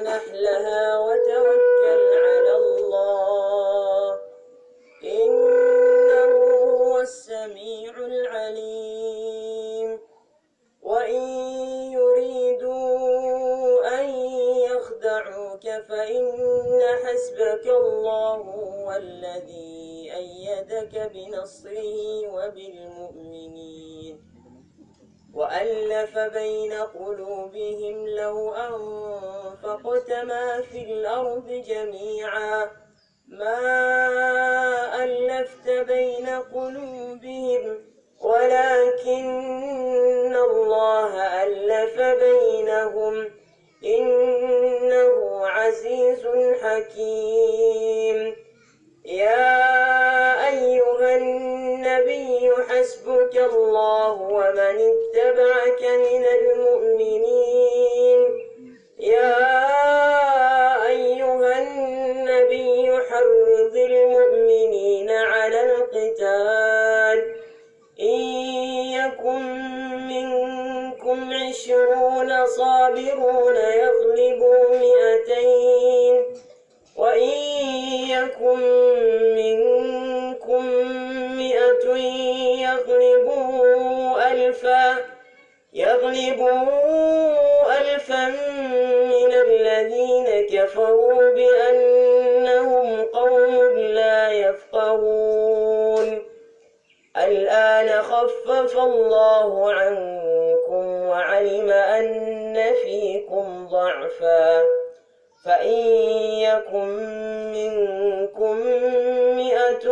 نحلها وتوكل على الله إنه هو السميع العليم وإن يريدوا أن يخدعوك فإن حسبك الله هو الذي أيدك بنصره وبالمؤمنين وألف بين قلوبهم لو أنفقت ما في الأرض جميعا ما ألفت بين قلوبهم ولكن الله ألف بينهم إنه عزيز حكيم يا أيها النبي حسبك الله ومن اتبعك من المؤمنين يا أيها النبي حرض المؤمنين على القتال إن يكن منكم عشرون صابرون يغلبوا مئتين وإن يكن منكم مئة يغلبوا ألفا يغلبوا ألفا من الذين كفروا بأنهم قوم لا يفقهون الآن خفف الله عنكم وعلم أن فيكم ضعفا فإن يكن منكم مئة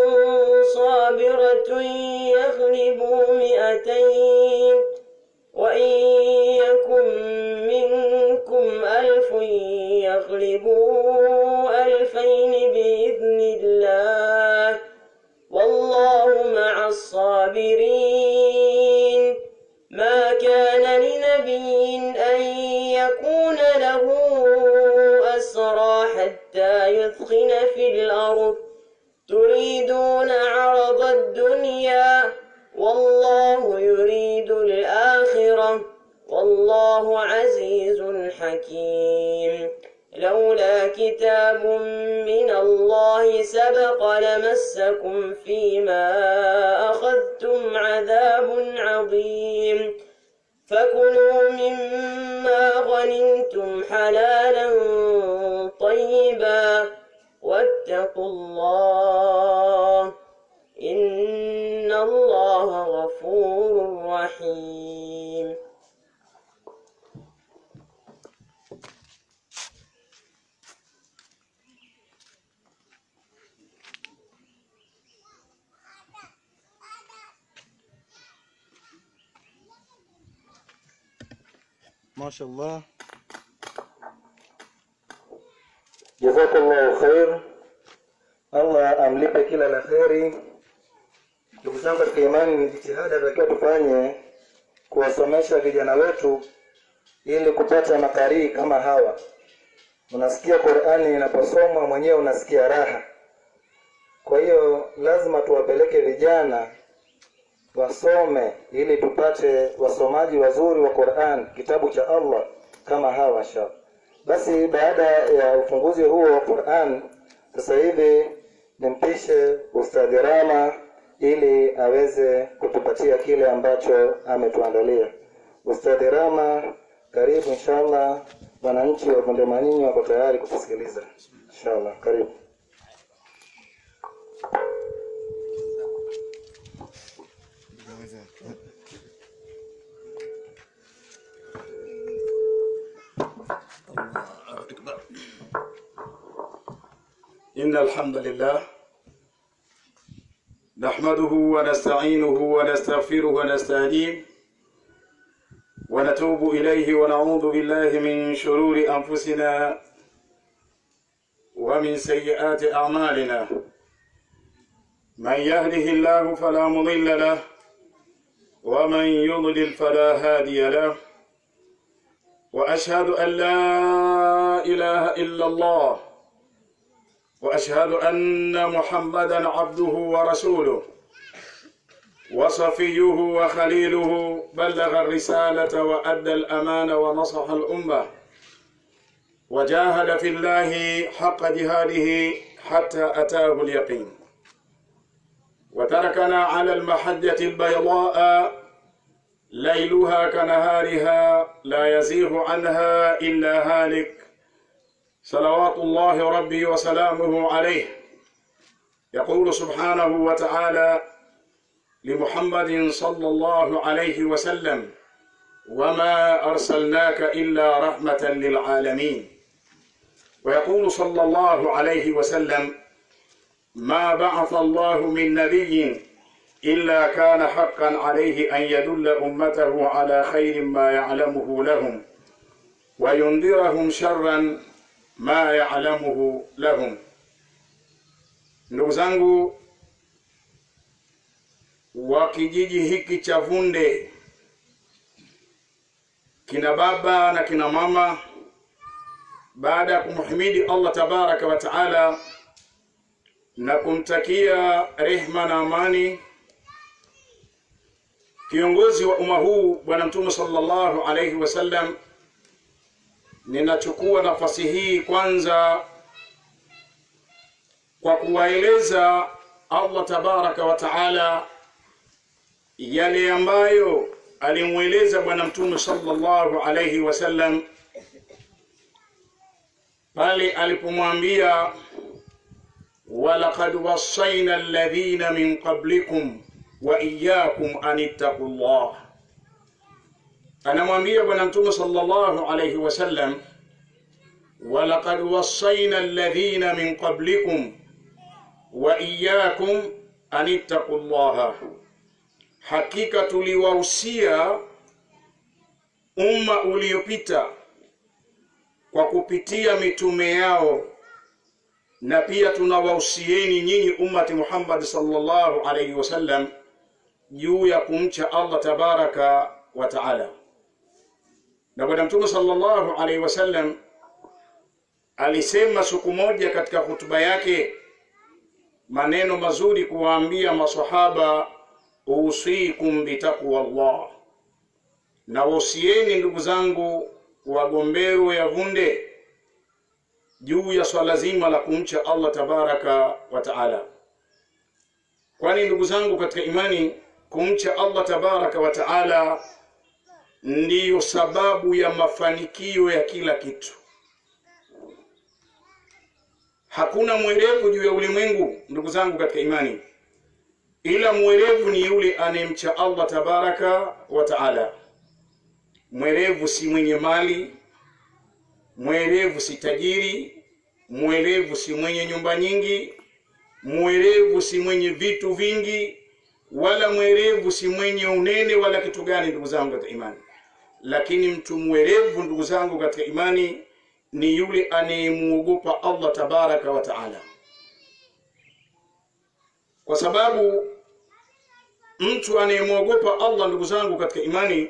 صابرة يغلبوا مئتين وإن يكن منكم ألف يغلبوا ألفين بإذن الله والله مع الصابرين ما كان لنبي أن يكون له أسرى حتى يثخن في الأرض تريدون عرض الدنيا والله يريد الآخرة والله عزيز حكيم لولا كتاب من الله سبق لمسكم فيما أخذتم عذاب عظيم فكلوا مما غنمتم حلالا طيبا واتقوا الله إن الله غفور رحيم Mashallah. Jazakallahu khair. Allah amlipe kila la kheri. Ndugu zangu katika imani, ni jitihada takiwa tufanye kuwasomesha vijana wetu ili kupata makarii kama hawa. Unasikia Qur'ani inaposomwa mwenyewe unasikia raha. Kwa hiyo lazima tuwapeleke vijana wasome ili tupate wasomaji wazuri wa Qur'an, kitabu cha Allah kama hawa inshallah. Basi baada ya ufunguzi huo wa Qur'an, sasa hivi nimpishe Ustadhi Rama ili aweze kutupatia kile ambacho ametuandalia. Ustadhi Rama, karibu inshallah. Wananchi wa Bonde Manyinyi wako tayari kutusikiliza inshallah. Karibu. إن الحمد لله نحمده ونستعينه ونستغفره ونستهديه ونتوب إليه ونعوذ بالله من شرور أنفسنا ومن سيئات أعمالنا من يهده الله فلا مضل له ومن يضلل فلا هادي له وأشهد أن لا إله إلا الله واشهد ان محمدا عبده ورسوله وصفيه وخليله بلغ الرساله وادى الامانه ونصح الامه وجاهد في الله حق جهاده حتى أتاه اليقين وتركنا على المحجة البيضاء ليلها كنهارها لا يزيغ عنها إلا هالك صلوات الله ربي وسلامه عليه يقول سبحانه وتعالى لمحمد صلى الله عليه وسلم وما أرسلناك إلا رحمة للعالمين ويقول صلى الله عليه وسلم ما بعث الله من نبي إلا كان حقا عليه أن يدل أمته على خير ما يعلمه لهم وينذرهم شرا ma ya'lamuhu lahum. Ndugu zangu wa kijiji hiki cha Vunde, kina baba na kina mama, baada ya kumhimidi Allah tabaraka wa taala na kumtakia rehma na amani kiongozi wa umma huu Bwana Mtume sallallahu alaihi wasallam ninachukua nafasi hii kwanza kwa kuwaeleza Allah tabaraka wa taala yale ambayo alimweleza bwana mtume sallallahu alayhi wasallam pale alipomwambia walaqad wasaina alladhina min qablikum wa iyyakum an ittaqullah anamwambia bwana mtume sallallahu alayhi wasallam walaqad wasaina alladhina min qablikum wa iyyakum an ittaqullaha hakika tuliwahusia umma uliopita kwa kupitia mitume yao na pia tunawahusieni nyinyi ummati Muhammad sallallahu alayhi wasallam juu ya kumcha Allah tabaraka wa taala na bwana mtume sallallahu alaihi wasallam alisema siku moja katika hutuba yake maneno mazuri kuwaambia masahaba usikum bitaqwa Allah na wasieni ndugu zangu wagombero ya vunde juu ya swala zima la kumcha Allah tabaraka wa taala kwani ndugu zangu katika imani kumcha Allah tabaraka wa taala ndiyo sababu ya mafanikio ya kila kitu. Hakuna mwerevu juu ya ulimwengu, ndugu zangu katika imani, ila mwerevu ni yule anayemcha Allah tabaraka wa taala. Mwerevu si mwenye mali, mwerevu si tajiri, mwerevu si mwenye nyumba nyingi, mwerevu si mwenye vitu vingi, wala mwerevu si mwenye unene wala kitu gani, ndugu zangu katika imani lakini mtu mwerevu ndugu zangu katika imani ni yule anayemuogopa Allah tabaraka wa taala, kwa sababu mtu anayemwogopa Allah ndugu zangu katika imani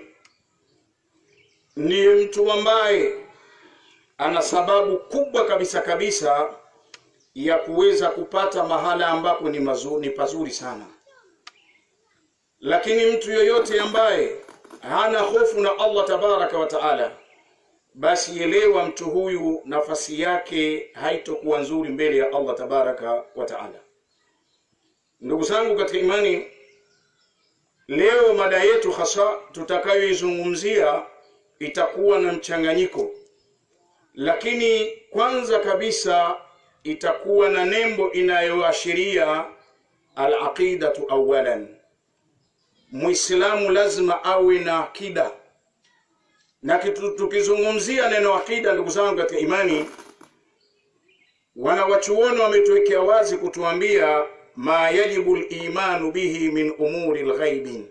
ni mtu ambaye ana sababu kubwa kabisa kabisa ya kuweza kupata mahala ambapo ni mazuri, ni pazuri sana. Lakini mtu yoyote ambaye hana hofu na Allah tabaraka wa taala, basi elewa mtu huyu nafasi yake haitokuwa nzuri mbele ya Allah tabaraka wa taala. Ndugu zangu katika imani, leo mada yetu hasa tutakayoizungumzia itakuwa na mchanganyiko, lakini kwanza kabisa itakuwa na nembo inayoashiria al-aqidatu awalan Muislamu lazima awe na akida, na kitu tukizungumzia neno akida, ndugu zangu katika imani, wanawachuoni wametuwekea wazi kutuambia ma yajibu limanu bihi min umuri lghaibin,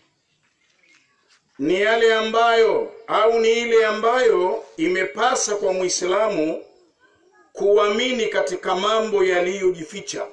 ni yale ambayo au ni ile ambayo imepasa kwa Muislamu kuamini katika mambo yaliyojificha,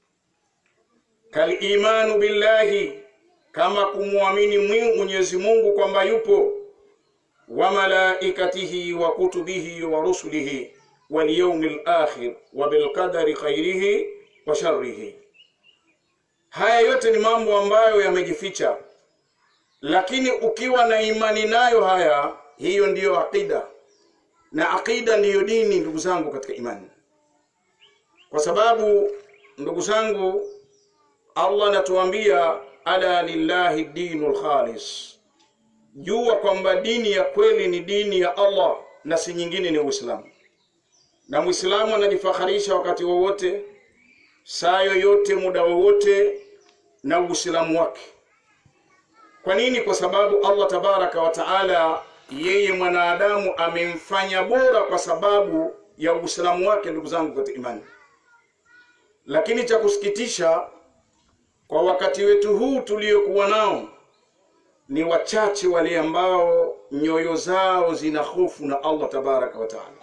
kalimanu billahi kama kumwamini Mwenyezi Mungu kwamba yupo, wa malaikatihi wa kutubihi wa rusulihi wal yawmil akhir wa bil qadari khairihi wa sharrihi. Haya yote ni mambo ambayo yamejificha, lakini ukiwa na imani nayo haya, hiyo ndiyo aqida, na aqida ndiyo dini ndugu zangu katika imani kwa sababu ndugu zangu allah anatuambia ala lillahi dinu lkhalis jua kwamba dini ya kweli ni dini ya allah na si nyingine ni uislamu na mwislamu anajifaharisha wakati wowote saa yoyote muda wowote na uislamu wake kwa nini kwa sababu allah tabaraka wa taala yeye mwanadamu amemfanya bora kwa sababu ya uislamu wake ndugu zangu katika imani lakini cha kusikitisha kwa wakati wetu huu tuliokuwa nao ni wachache wale ambao nyoyo zao zina hofu na allah tabaraka wa taala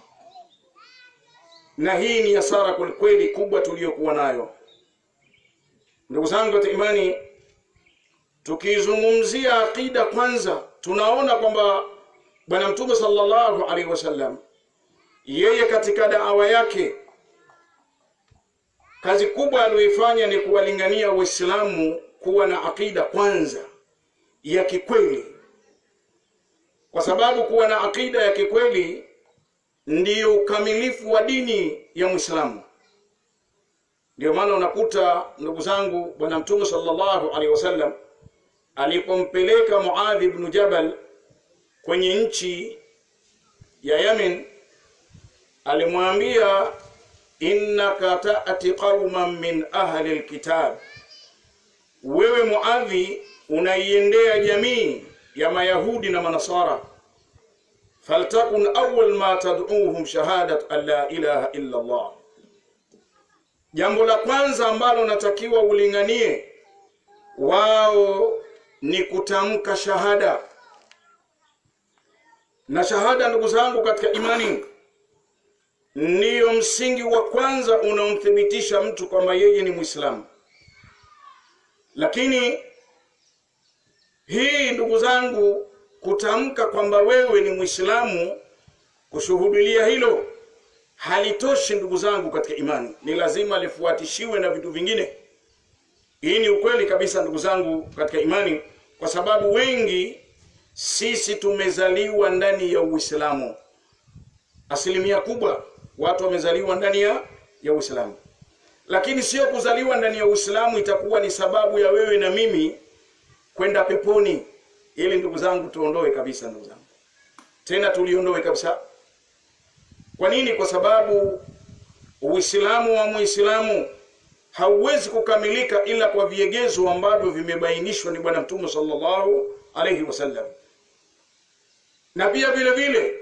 na hii ni hasara kwelikweli kubwa tuliyokuwa nayo ndugu zangu katika imani tukizungumzia aqida kwanza tunaona kwamba bwana mtume sallallahu alaihi wasallam yeye katika daawa yake kazi kubwa aliyoifanya ni kuwalingania waislamu kuwa na aqida kwanza ya kikweli kwa sababu kuwa na aqida ya kikweli ndiyo ukamilifu wa dini ya mwislamu ndio maana unakuta ndugu zangu bwana mtume sallallahu alaihi wasallam alipompeleka muadhi bnu jabal kwenye nchi ya yamin alimwambia innaka tati qauman min ahli lkitab wewe muadhi unaiendea jamii ya mayahudi na manasara faltakun awal ma tad'uhum shahadat an la ilaha illa allah jambo la kwanza ambalo natakiwa ulinganie wao ni kutamka shahada na shahada ndugu zangu katika imani ndiyo msingi wa kwanza unaomthibitisha mtu kwamba yeye ni mwislamu lakini hii ndugu zangu kutamka kwamba wewe ni mwislamu kushuhudilia hilo halitoshi ndugu zangu katika imani ni lazima lifuatishiwe na vitu vingine hii ni ukweli kabisa ndugu zangu katika imani kwa sababu wengi sisi tumezaliwa ndani ya uislamu asilimia kubwa watu wamezaliwa ndani ya ya uislamu lakini sio kuzaliwa ndani ya uislamu itakuwa ni sababu ya wewe na mimi kwenda peponi ili ndugu zangu tuondoe kabisa ndugu zangu tena tuliondoe kabisa kwa nini kwa sababu uislamu wa muislamu hauwezi kukamilika ila kwa viegezo ambavyo vimebainishwa ni bwana mtume sallallahu alaihi wasallam na pia vile vile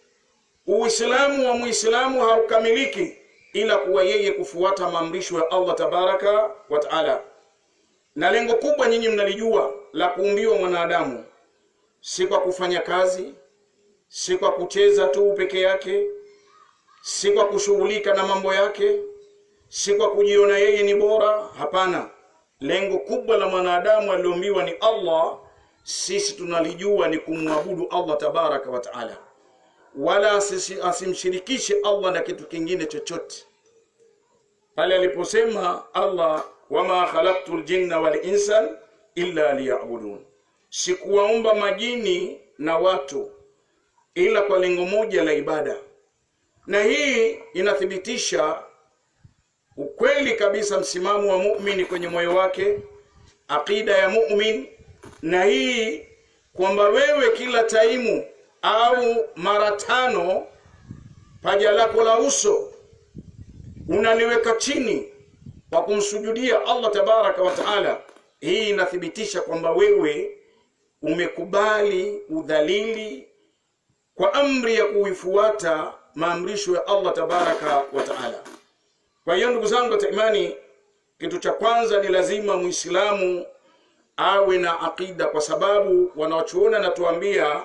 uislamu wa muislamu haukamiliki ila kuwa yeye kufuata maamrisho ya allah tabaraka wa taala na lengo kubwa nyinyi mnalijua la kuumbiwa mwanadamu si kwa kufanya kazi si kwa kucheza tu peke yake si kwa kushughulika na mambo yake si kwa kujiona yeye ni bora hapana lengo kubwa la mwanadamu aliombiwa ni allah sisi tunalijua ni kumwabudu allah tabaraka wa taala wala asisi, asimshirikishe allah na kitu kingine chochote pale aliposema allah wama khalaqtu ljinna walinsan illa liyabudun sikuwaumba majini na watu ila kwa lengo moja la ibada na hii inathibitisha ukweli kabisa msimamo wa muumini kwenye moyo wake aqida ya mumin na hii kwamba wewe kila taimu au mara tano paja lako la uso unaliweka chini kwa kumsujudia allah tabaraka wa taala hii inathibitisha kwamba wewe umekubali udhalili kwa amri ya kuifuata maamrisho ya allah tabaraka wa taala kwa hiyo ndugu zangu katika imani kitu cha kwanza ni lazima muislamu awe na aqida kwa sababu wanaochuona natuambia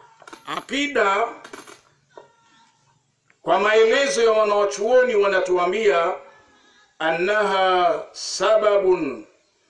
aqida kwa maelezo ya wanaochuoni wanatuambia annaha sababun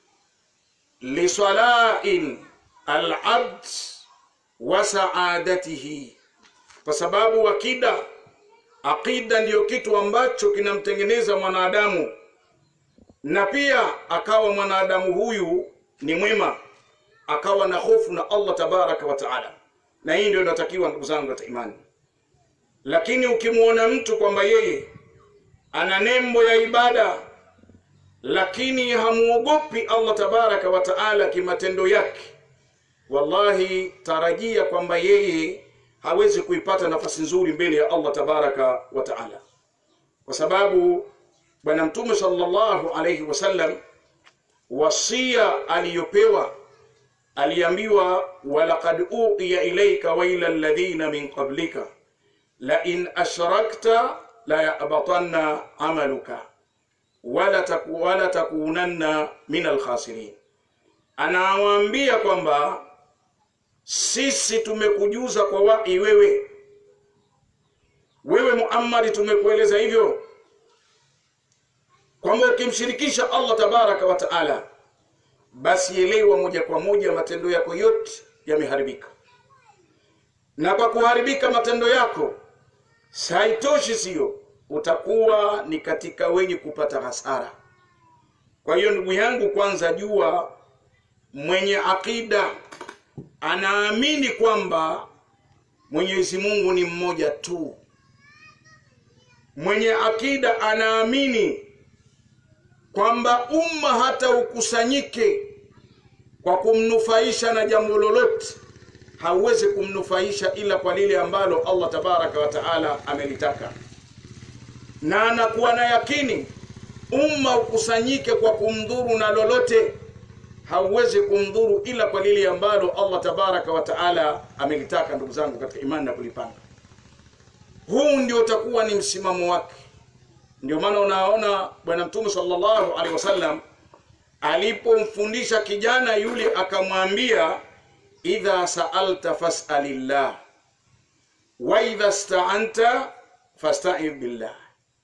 lisalain alabd wa saadatihi kwa sababu akida aqida ndiyo kitu ambacho kinamtengeneza mwanadamu na pia akawa mwanadamu huyu ni mwema akawa na hofu na allah tabaraka wa taala na hii ndio inatakiwa ndugu zangu katika imani lakini ukimwona mtu kwamba yeye ana nembo ya ibada lakini hamuogopi Allah tabaraka wa taala kimatendo yake, wallahi tarajia kwamba yeye hawezi kuipata nafasi nzuri mbele ya Allah tabaraka wa taala, kwa sababu Bwana Mtume sallallahu alayhi wasallam wasia aliyopewa aliambiwa, walaqad uqiya ilayka wa ila alladhina min qablika la in ashrakta la yahbatanna amaluka wala, taku, wala takunanna min alkhasirin. Anawaambia kwamba sisi tumekujuza kwa wahi wewe wewe Muhammad, tumekueleza hivyo kwamba ukimshirikisha Allah tabaraka wa taala, basi elewa moja kwa moja matendo yako yote yameharibika, na kwa kuharibika matendo yako haitoshi, sio utakuwa ni katika wenye kupata hasara. Kwa hiyo ndugu yangu, kwanza jua mwenye akida anaamini kwamba Mwenyezi Mungu ni mmoja tu. Mwenye akida anaamini kwamba umma hata ukusanyike kwa kumnufaisha na jambo lolote, hauwezi kumnufaisha ila kwa lile ambalo Allah tabaraka wa taala amelitaka na anakuwa na yakini umma ukusanyike kwa kumdhuru na lolote, hauwezi kumdhuru ila kwa lile ambalo Allah tabaraka wa taala amelitaka. Ndugu zangu katika imani na kulipanga, huu ndio utakuwa ni msimamo wake. Ndio maana unaona Bwana Mtume sallallahu alaihi wasallam alipomfundisha kijana yule akamwambia, idha saalta fasalillah wa idha staanta fasta'in billah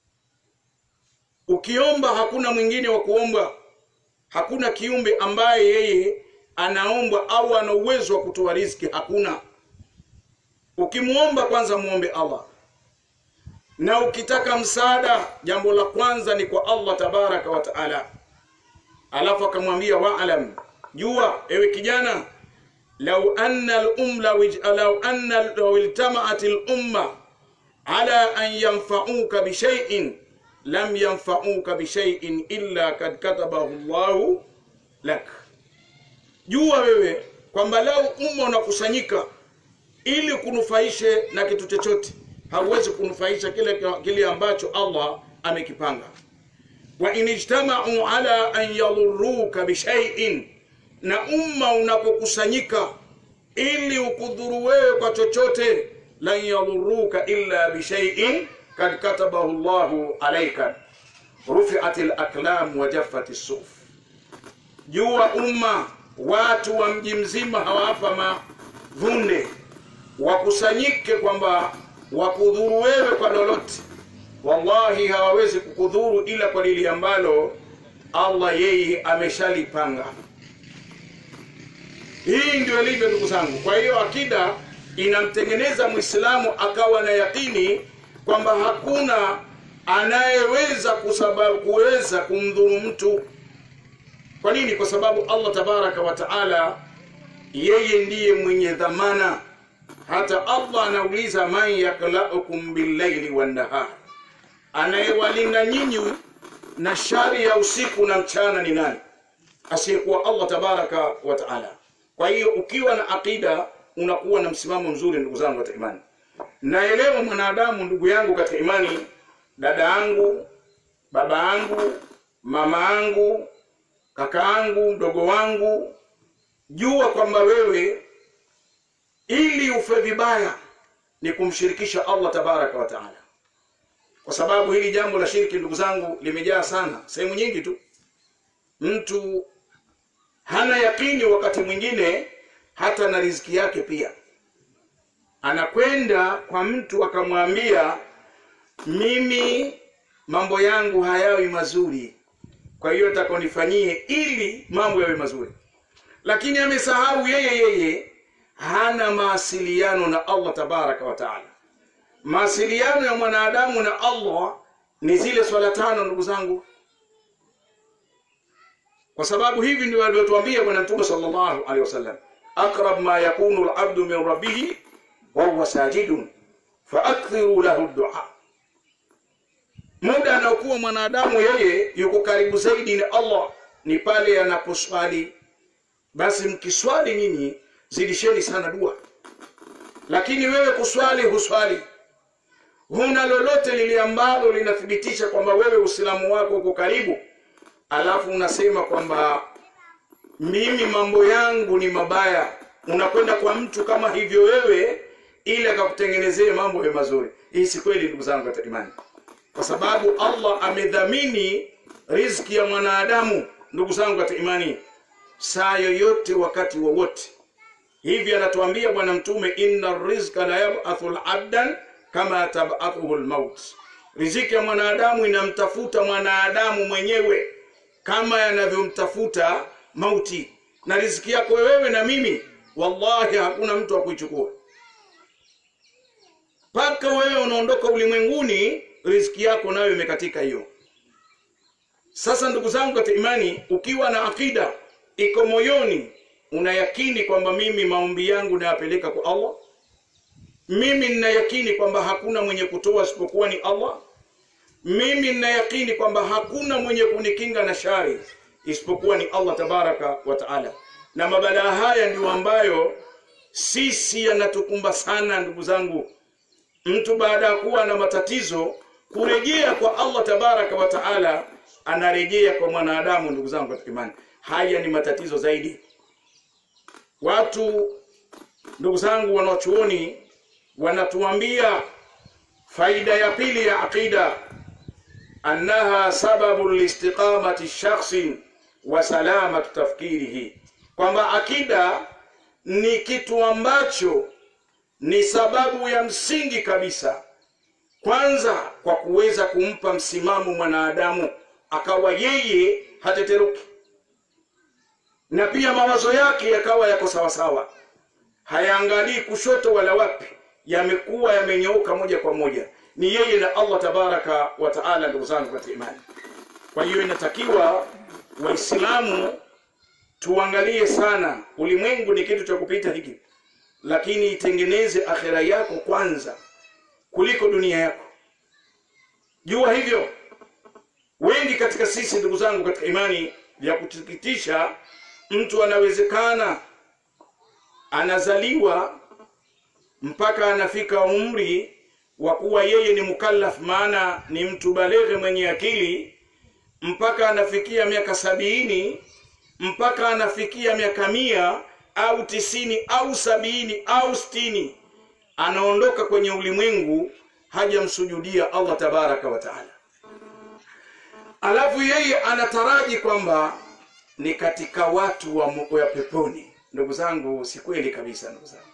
Ukiomba hakuna mwingine wa kuomba, hakuna kiumbe ambaye yeye anaomba au ana uwezo wa kutoa riziki, hakuna. Ukimwomba kwanza muombe Allah, na ukitaka msaada, jambo la kwanza ni kwa Allah tabaraka wa taala. Alafu akamwambia waalam, jua ewe kijana, lau anna al-umma lau anna law iltamaat al-umma ala an yanfa'uka bi shay'in lam yanfauka bishaiin illa kad katabahu llahu lak, jua wewe kwamba lau umma unakusanyika ili kunufaishe na kitu chochote, hauwezi kunufaisha kile, kile ambacho Allah amekipanga. Wa in ijtamau ala an yadhuruka bishaiin, na umma unapokusanyika ili ukudhuru wewe kwa chochote, lan yadhuruka illa bishaiin kad katabahu llahu alaika rufiat laklam wa jaffat suf. Jua umma watu wa mji mzima hawapa mavunde wakusanyike kwamba wakudhuru wewe kwa lolote, wallahi hawawezi kukudhuru ila kwa lili ambalo Allah yeye ameshalipanga. Hii ndio ilivyo ndugu zangu. Kwa hiyo akida inamtengeneza Muislamu akawa na yakini kwamba hakuna anayeweza kusababu kuweza kumdhuru mtu. Kwa nini? Kwa sababu Allah tabaraka wa taala yeye ndiye mwenye dhamana. Hata Allah anauliza man yaklaukum billaili wannahar, anayewalinda nyinyi na shari ya usiku na mchana ni nani? Asiyekuwa Allah tabaraka wa taala. Kwa hiyo ukiwa na aqida unakuwa na msimamo mzuri, ndugu zangu katika imani. Naelewa mwanadamu, ndugu yangu katika imani, dada yangu, baba yangu, mama yangu, kaka yangu, mdogo wangu, jua kwamba wewe ili ufe vibaya ni kumshirikisha Allah tabaraka wa taala, kwa sababu hili jambo la shirki, ndugu zangu, limejaa sana sehemu nyingi tu. Mtu hana yakini wakati mwingine hata na riziki yake pia anakwenda kwa mtu akamwambia, mimi mambo yangu hayawi mazuri, kwa hiyo takonifanyie ili mambo yawe mazuri, lakini amesahau yeye yeye hana mawasiliano na Allah tabaraka wa taala. Mawasiliano ya mwanadamu na Allah ni zile swala tano, ndugu zangu, kwa sababu hivi ndio alivyotuambia Bwana Mtume sallallahu alaihi wasallam, aqrab ma yakunu al-abdu min rabbih wa huwa sajidun faakthiru lahu dua muda anaokuwa mwanadamu yeye yuko karibu zaidi ni allah ni pale anaposwali basi mkiswali nyinyi zidisheni sana dua lakini wewe kuswali huswali huna lolote lile ambalo linathibitisha kwamba wewe uislamu wako uko karibu alafu unasema kwamba mimi mambo yangu ni mabaya unakwenda kwa mtu kama hivyo wewe ili akakutengenezee mambo ya mazuri hii si kweli ndugu zangu katika imani kwa sababu allah amedhamini riziki ya mwanadamu ndugu zangu katika imani saa yoyote wakati wowote hivi anatuambia bwana mtume inna rizqa la yabathu labdan kama tabathuhu lmaut riziki ya mwanadamu inamtafuta mwanadamu mwenyewe kama yanavyomtafuta mauti na riziki yako wewe na mimi wallahi hakuna mtu wa kuichukua mpaka wewe unaondoka ulimwenguni riziki yako nayo imekatika hiyo sasa ndugu zangu katika imani ukiwa na akida iko moyoni unayakini kwamba mimi maombi yangu nayapeleka kwa allah mimi ninayakini kwamba hakuna mwenye kutoa isipokuwa ni allah mimi ninayakini kwamba hakuna mwenye kunikinga na shari isipokuwa ni allah tabaraka wa taala na mabalaa haya ndio ambayo sisi yanatukumba sana ndugu zangu mtu baada ya kuwa na matatizo kurejea kwa allah tabaraka wa taala anarejea kwa mwanadamu ndugu zangu katika imani haya ni matatizo zaidi watu ndugu zangu wanachuoni wanatuambia faida ya pili ya aqida annaha sababu listiqamati shakhsi wa salamatu tafkirihi kwamba akida ni kitu ambacho ni sababu ya msingi kabisa kwanza kwa kuweza kumpa msimamo mwanadamu akawa yeye hateteruki na pia mawazo yake yakawa yako sawasawa hayaangalii kushoto wala wapi yamekuwa yamenyooka moja kwa moja ni yeye na allah tabaraka wa taala ndugu zangu katika imani kwa hiyo inatakiwa waislamu tuangalie sana ulimwengu ni kitu cha kupita hiki lakini itengeneze akhera yako kwanza kuliko dunia yako jua hivyo wengi katika sisi ndugu zangu katika imani vya kusikitisha mtu anawezekana anazaliwa mpaka anafika umri wa kuwa yeye ni mukallaf maana ni mtu baleghe mwenye akili mpaka anafikia miaka sabini mpaka anafikia miaka mia au tisini au sabini au stini anaondoka kwenye ulimwengu hajamsujudia allah tabaraka wa taala alafu yeye anataraji kwamba ni katika watu wa, mu- wa peponi ndugu zangu si kweli kabisa ndugu zangu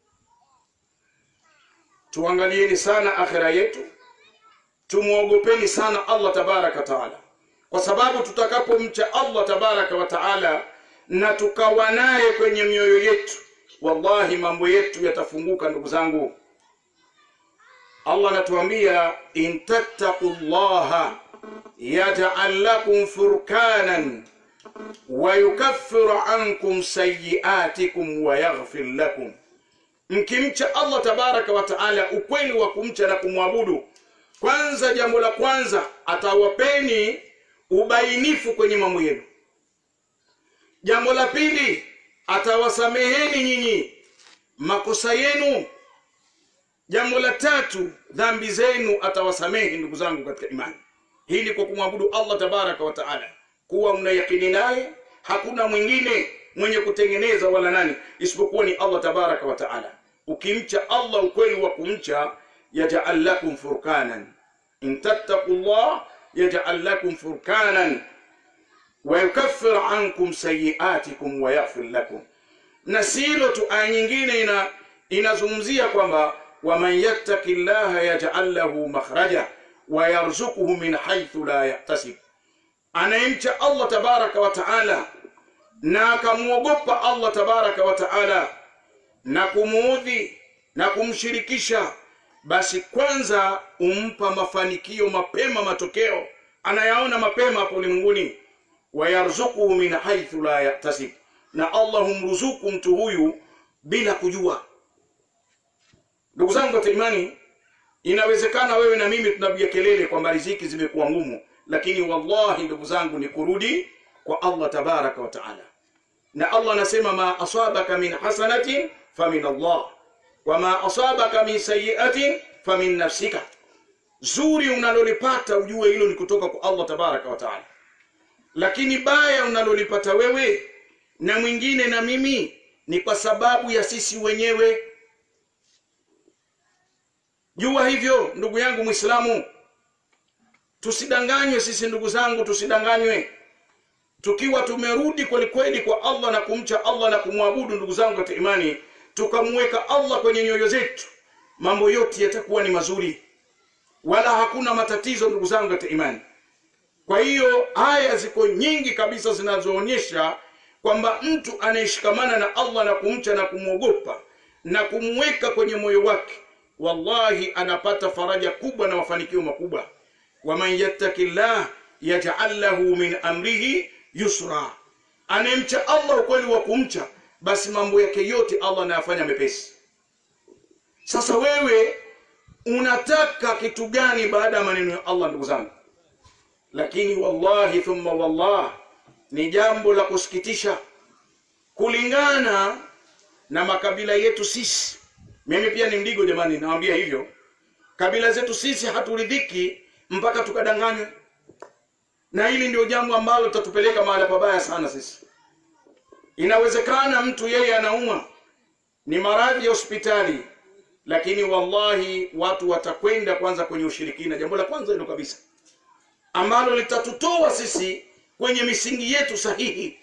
tuangalieni sana akhira yetu tumwogopeni sana allah tabaraka wa taala kwa sababu tutakapomcha allah tabaraka wa taala na tukawa naye kwenye mioyo yetu wallahi mambo yetu yatafunguka ndugu zangu allah anatuambia in tattaqu llaha yajal lakum furkanan wayukaffiru ankum sayiatikum wayaghfir lakum mkimcha allah tabaraka wa taala ukweli wa kumcha na kumwabudu kwanza jambo la kwanza atawapeni ubainifu kwenye mambo yenu jambo la pili atawasameheni nyinyi makosa yenu jambo la tatu dhambi zenu atawasamehe ndugu zangu katika imani hii ni kwa kumwabudu allah tabaraka wa taala kuwa mnayakini naye hakuna mwingine mwenye kutengeneza wala nani isipokuwa ni allah tabaraka wa taala ukimcha allah ukweli wa kumcha yajal lakum furkanan in tattaqu llah yajal lakum furkanan wayukaffir ankum sayiatikum wayaghfir lakum na si hilo tu aya nyingine ina inazungumzia kwamba waman yattaki llaha yajal lahu makhraja wayarzukuhu min haithu la yahtasib anayemcha allah tabaraka wa taala na akamwogopa allah tabaraka wa taala na kumuudhi na kumshirikisha basi kwanza umpa mafanikio mapema matokeo anayaona mapema hapo ulimwenguni wayarzukuhu min haithu la yahtasib na allah humruzuku mtu huyu bila kujua ndugu zangu katika imani inawezekana wewe na mimi tunapiga kelele kwamba riziki zimekuwa ngumu lakini wallahi ndugu zangu ni kurudi kwa allah tabaraka wa taala na allah anasema ma asabaka min hasanatin famin allah wama asabaka min sayiatin famin nafsika zuri unalolipata ujue hilo ni kutoka kwa allah tabaraka wa taala lakini baya unalolipata wewe na mwingine na mimi ni kwa sababu ya sisi wenyewe jua hivyo ndugu yangu mwislamu tusidanganywe sisi ndugu zangu tusidanganywe tukiwa tumerudi kwelikweli kwa allah na kumcha allah na kumwabudu ndugu zangu katika imani tukamweka allah kwenye nyoyo zetu mambo yote yatakuwa ni mazuri wala hakuna matatizo ndugu zangu katika imani kwa hiyo aya ziko nyingi kabisa zinazoonyesha kwamba mtu anayeshikamana na allah na kumcha na kumwogopa na kumweka kwenye moyo wake wallahi anapata faraja kubwa na mafanikio makubwa waman yattaki llah yajal lahu min amrihi yusra anayemcha allah ukweli wa kumcha basi mambo yake yote allah anayafanya mepesi sasa wewe unataka kitu gani baada ya maneno ya allah ndugu zangu lakini wallahi thumma wallah ni jambo la kusikitisha kulingana na makabila yetu sisi mimi pia ni mdigo jamani nawambia hivyo kabila zetu sisi haturidhiki mpaka tukadanganywe na hili ndio jambo ambalo litatupeleka mahali pabaya sana sisi inawezekana mtu yeye anaumwa ni maradhi ya hospitali lakini wallahi watu watakwenda kwanza kwenye ushirikina jambo la kwanza hilo kabisa ambalo litatutoa sisi kwenye misingi yetu sahihi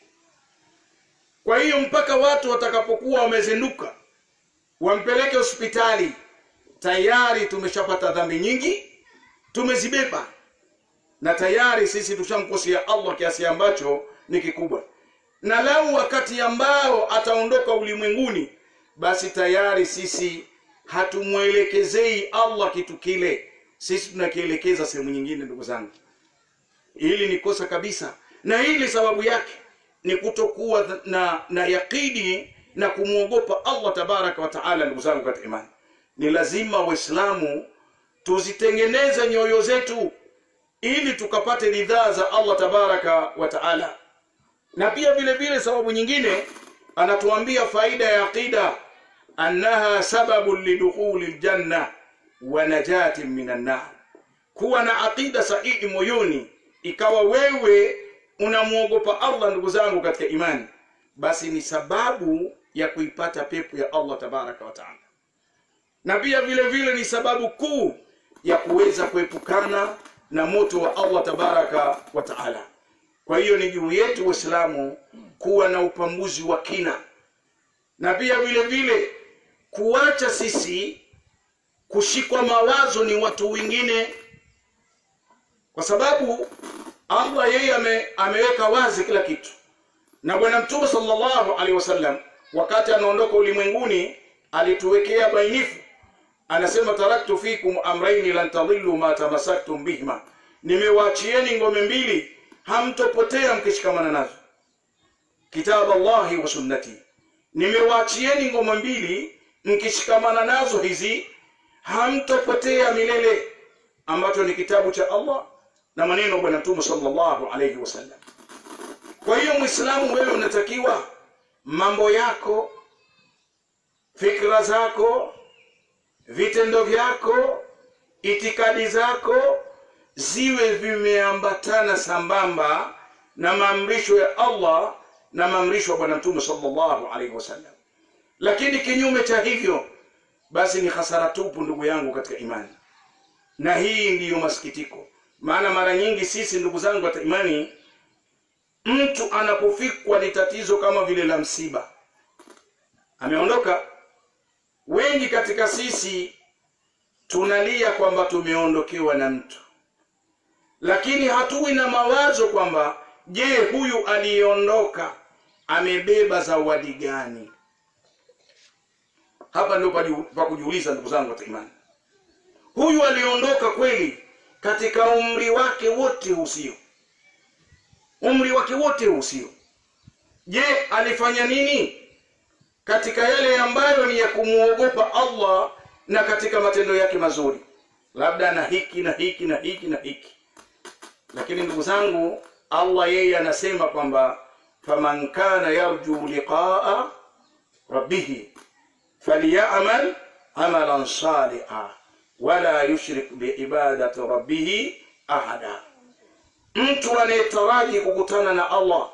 kwa hiyo mpaka watu watakapokuwa wamezinduka wampeleke hospitali tayari tumeshapata dhambi nyingi tumezibeba na tayari sisi tushamkosea allah kiasi ambacho ni kikubwa na lau wakati ambao ataondoka ulimwenguni basi tayari sisi hatumwelekezei allah kitu kile sisi tunakielekeza sehemu nyingine ndugu zangu hili ni kosa kabisa na hili sababu yake ni kutokuwa na na yaqini na kumwogopa allah tabaraka wa taala ndugu zangu katika imani ni lazima waislamu tuzitengeneze nyoyo zetu ili tukapate ridhaa za allah tabaraka wa taala na pia vile vile sababu nyingine anatuambia faida ya aqida annaha sababun lidukhuli ljanna wa najatin min annar kuwa na aqida sahihi moyoni ikawa wewe unamwogopa allah ndugu zangu katika imani basi ni sababu ya kuipata pepo ya allah tabaraka wa taala na pia vile vile ni sababu kuu ya kuweza kuepukana na moto wa allah tabaraka wa taala kwa hiyo ni juu yetu waislamu kuwa na upambuzi wa kina na pia vile vile kuacha sisi kushikwa mawazo ni watu wengine kwa sababu allah yeye ame, ameweka wazi kila kitu na bwana mtume sallallahu alaihi wasallam wakati anaondoka ulimwenguni alituwekea bainifu anasema taraktu fikum amraini lan tadhillu ma tamasaktum bihima nimewaachieni ngome mbili hamtopotea mkishikamana nazo kitabu allahi wa sunnati nimewaachieni ngome mbili mkishikamana nazo hizi hamtopotea milele ambacho ni kitabu cha allah na maneno bwana mtume sallallahu alaihi wasallam kwa hiyo mwislamu wewe unatakiwa mambo yako fikra zako vitendo vyako itikadi zako ziwe vimeambatana sambamba na maamrisho ya allah na maamrisho ya bwana mtume sallallahu alaihi wasallam lakini kinyume cha hivyo basi ni hasara tupu ndugu yangu katika imani na hii ndiyo masikitiko maana mara nyingi sisi ndugu zangu katika imani mtu anapofikwa ni tatizo kama vile la msiba ameondoka wengi katika sisi tunalia kwamba tumeondokewa na mtu lakini hatuwi na mawazo kwamba je huyu aliyeondoka amebeba zawadi gani hapa ndio pa kujiuliza ndugu zangu katika imani huyu aliondoka kweli katika umri wake wote usio umri wake wote usio je alifanya nini katika yale ambayo ni ya kumwogopa allah na katika matendo yake mazuri labda na hiki na hiki na hiki na hiki lakini ndugu zangu allah yeye anasema kwamba faman kana yarju liqaa rabbihi falyamal amalan saliha wala yushrik biibadati rabbihi ahada mtu anayetaraji kukutana na allah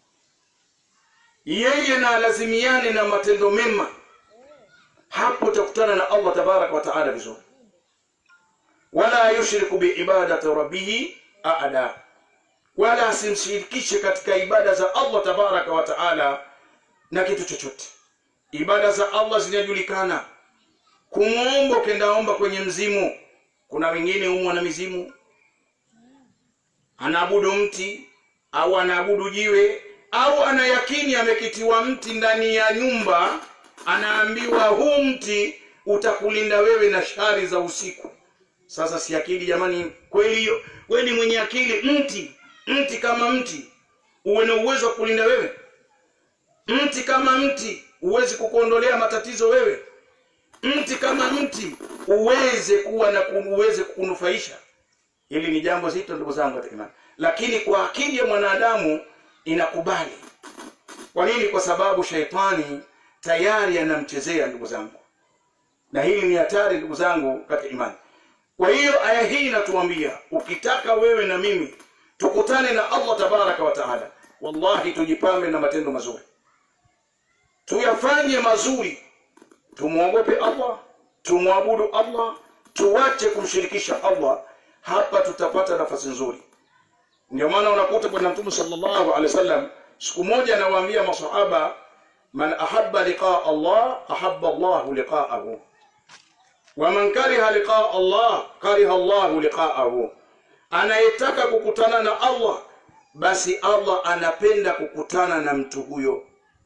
yeye na alazimiane na matendo mema hapo utakutana na allah tabaraka wa taala vizuri wala yushriku biibadati rabbihi ahada wala asimshirikishe katika ibada za allah tabaraka wa taala na kitu chochote ibada za allah zinajulikana kumwomba ukendaomba kwenye mzimu kuna wengine umwa na mizimu anaabudu mti au anaabudu jiwe au ana yakini amekitiwa mti ndani ya nyumba anaambiwa huu mti utakulinda wewe na shari za usiku sasa si akili jamani kweli hiyo wewe ni mwenye akili mti mti kama mti uwe na uwezo wa kulinda wewe mti kama mti uwezi kukuondolea matatizo wewe mti kama mti uweze kuwa na ku- uweze kukunufaisha hili ni jambo zito ndugu zangu katika imani lakini kwa akili ya mwanadamu inakubali kwa nini kwa sababu shaitani tayari anamchezea ndugu zangu na hili ni hatari ndugu zangu katika imani kwa hiyo aya hii inatuambia ukitaka wewe na mimi tukutane na allah tabaraka wa taala wallahi tujipambe na matendo mazuri tuyafanye mazuri tumwogope allah tumwabudu allah tuwache kumshirikisha allah hapa tutapata nafasi nzuri ndio maana unakuta bwana mtume sallallahu alaihi wasallam siku moja anawaambia masahaba man ahabba liqaa allah ahabba allahu liqaahu waman kariha liqaa allah kariha allahu liqaahu anayetaka kukutana na allah basi allah anapenda kukutana na mtu huyo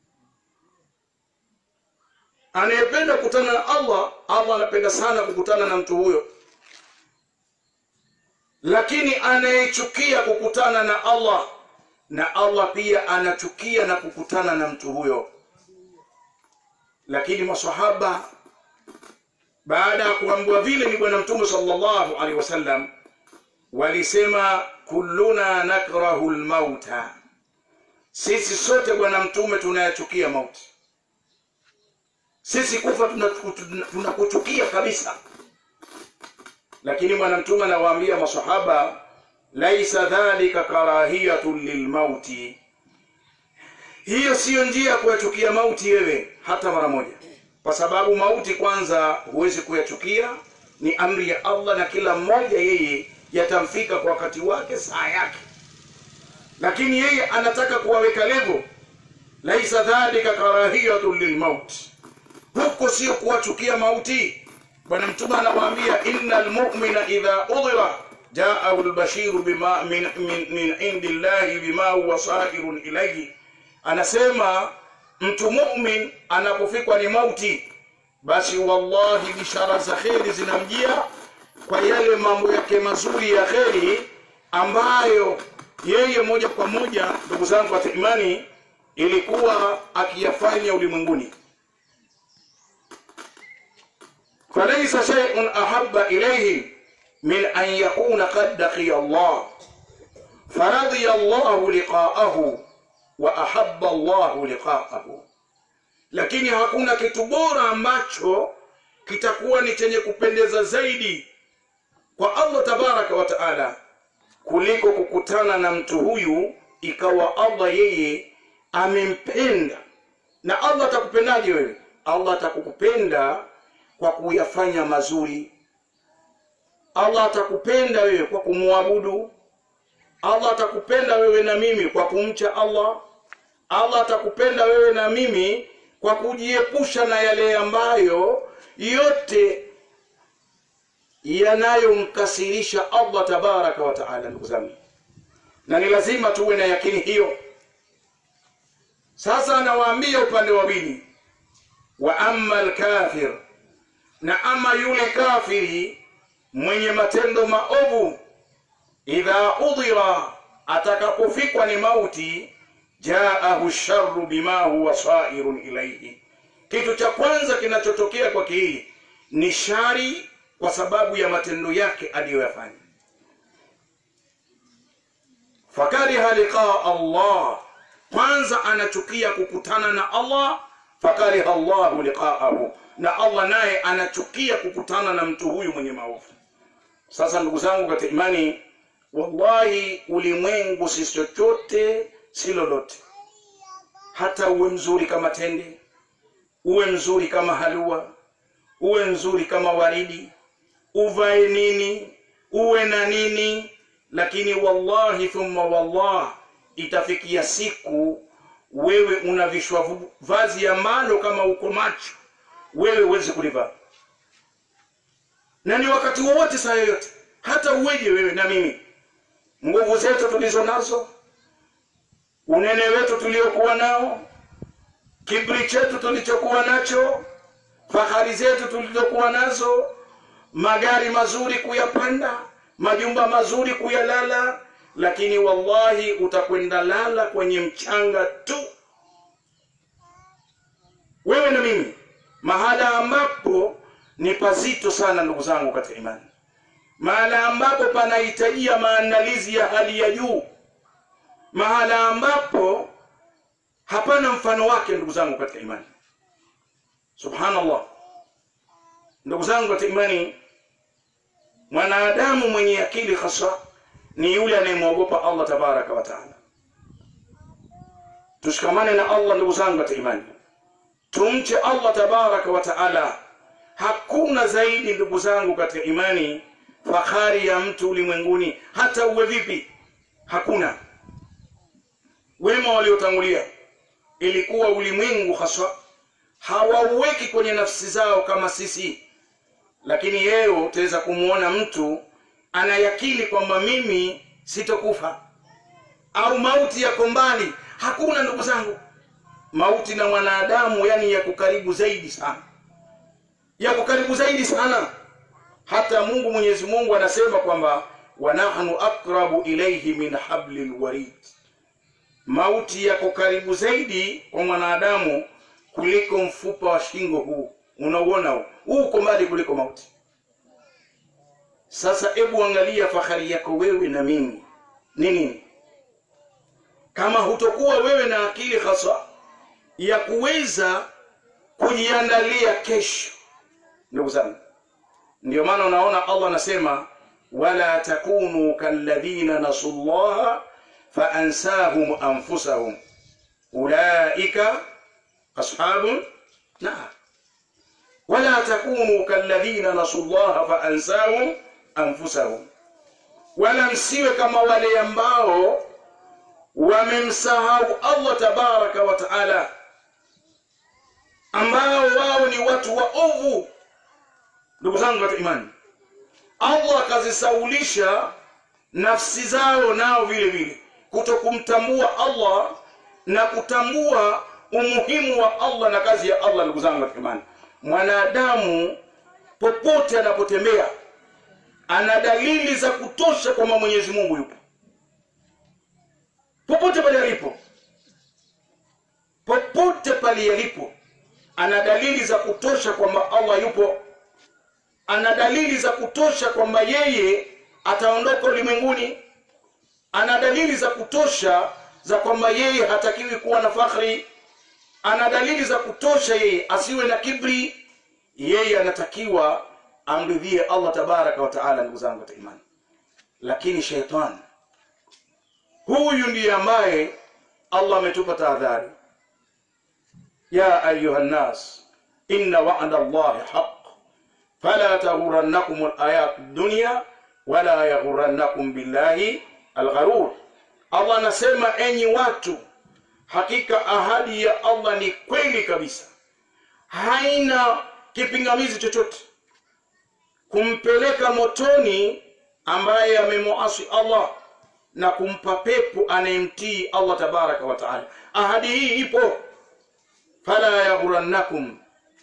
anayependa kukutana na allah allah anapenda sana kukutana na mtu huyo lakini anayechukia kukutana na allah na allah pia anachukia na kukutana na mtu huyo lakini masahaba baada ya kuambiwa vile ni bwana mtume sallallahu alaihi wasallam walisema kulluna nakrahu lmauta sisi sote bwana mtume tunayachukia mauti sisi kufa tunakuchukia tuna, tuna tunakuchukia kabisa lakini bwana mtume anawaambia masahaba laisa dhalika karahiyatun lilmauti hiyo siyo njia ya kuyachukia mauti wewe hata mara moja kwa sababu mauti kwanza huwezi kuyachukia ni amri ya allah na kila mmoja yeye yatamfika kwa wakati wake saa yake lakini yeye anataka kuwaweka levo laisa dhalika karahiyatun lilmauti huko sio kuwachukia mauti bwana mtume anawaambia inna lmumina idha udhira jaahu lbashiru bima min, min, min indi llahi bima huwa sairun ilaihi anasema mtu mumin anapofikwa ni mauti basi wallahi bishara za kheri zinamjia kwa yale mambo yake mazuri ya kheri ambayo yeye moja kwa moja ndugu zangu katika imani ilikuwa akiyafanya ulimwenguni falaisa shay'un ahabba ilayhim min an yakuna qad laqiya Allah faradiya Allahu liqa'ahu wa ahabba Allahu liqa'ahu lakini hakuna kitu bora ambacho kitakuwa ni chenye kupendeza zaidi kwa Allah tabaraka wa taala kuliko kukutana na mtu huyu ikawa Allah yeye amempenda na Allah atakupendaje wewe Allah atakukupenda kwa kuyafanya mazuri allah atakupenda wewe kwa kumwabudu allah atakupenda wewe na mimi kwa kumcha allah allah atakupenda wewe na mimi kwa kujiepusha na yale ambayo yote yanayomkasirisha allah tabaraka wa taala ndugu zangu na ni lazima tuwe na yakini hiyo sasa anawaambia upande wa pili wa amma lkafir na ama yule kafiri mwenye matendo maovu idha udhira atakapofikwa ni mauti jaahu sharu bima huwa sairun ilaihi kitu cha kwanza kinachotokea kwake hii ni shari kwa sababu ya matendo yake aliyoyafanya fakariha liqaa allah kwanza anachukia kukutana na allah fakariha llahu liqaahu na allah naye anachukia kukutana na mtu huyu mwenye maovu sasa ndugu zangu katika imani wallahi ulimwengu si chochote si lolote hata uwe mzuri kama tende uwe mzuri kama halua uwe mzuri kama waridi uvae nini uwe na nini lakini wallahi thumma wallah itafikia siku wewe unavishwa vu- vazi ambalo kama uko macho wewe huwezi kulivaa na ni wakati wowote saa yoyote hata uweje wewe na mimi nguvu zetu tulizo nazo unene wetu tuliokuwa nao kibri chetu tulichokuwa nacho fahari zetu tulizokuwa nazo magari mazuri kuyapanda majumba mazuri kuyalala lakini wallahi utakwenda lala kwenye mchanga tu wewe na mimi mahala ambapo ni pazito sana ndugu zangu katika imani mahala ambapo panahitajia maandalizi ya hali ya juu mahala ambapo hapana mfano wake ndugu zangu katika imani subhanallah ndugu zangu katika imani mwanadamu mwenye akili hasa ni yule anayemwogopa allah tabaraka wa taala tushikamane na allah ndugu zangu katika imani tumche allah tabaraka wa taala hakuna zaidi ndugu zangu katika imani fahari ya mtu ulimwenguni hata uwe vipi hakuna wema waliotangulia ilikuwa ulimwengu haswa hawauweki kwenye nafsi zao kama sisi lakini leo utaweza kumwona mtu anayakili kwamba mimi sitokufa au mauti yako mbali hakuna ndugu zangu mauti na mwanadamu yani yako karibu zaidi sana yako karibu zaidi sana hata mungu mwenyezi mungu anasema kwamba wanahnu akrabu ilaihi min habli lwarid mauti yako karibu zaidi kwa mwanadamu kuliko mfupa wa shingo huu unauona huu huu uko mbali kuliko mauti sasa hebu angalia fahari yako wewe na mimi ni nini kama hutokuwa wewe na akili hasa ya kuweza kujiandalia kesho ndugu zangu ndio maana unaona allah anasema wala takunu kalladhina nasu llaha faansahum anfusahum ulaika ashabu nar wala takunu kalladhina nasu llaha faansahum anfusahum wala msiwe kama wale ambao wamemsahau allah tabaraka wa taala ambao wao ni watu waovu ndugu zangu katika imani allah akazisaulisha nafsi zao nao vile vile kuto kumtambua allah na kutambua umuhimu wa allah na kazi ya allah ndugu zangu katika imani mwanadamu popote anapotembea ana dalili za kutosha kwamba mwenyezi mungu yupo popote pale alipo popote pale alipo ana dalili za kutosha kwamba allah yupo ana dalili za kutosha kwamba yeye ataondoka ulimwenguni ana dalili za kutosha za kwamba yeye hatakiwi kuwa na fakhri ana dalili za kutosha yeye asiwe na kibri yeye anatakiwa amridhie allah tabaraka wa taala ndugu zangu katika imani lakini sheitani huyu ndiye ambaye allah ametupa tahadhari ya ayuha nnas inna wa'da allahi haq fala taghurannakum alayat dunya wala yaghurannakum billahi algharur allah anasema enyi watu hakika ahadi ya allah ni kweli kabisa haina kipingamizi chochote kumpeleka motoni ambaye amemuasi allah na kumpa pepo anayemtii allah tabaraka wa taala ahadi hii ipo fala yaghurannakum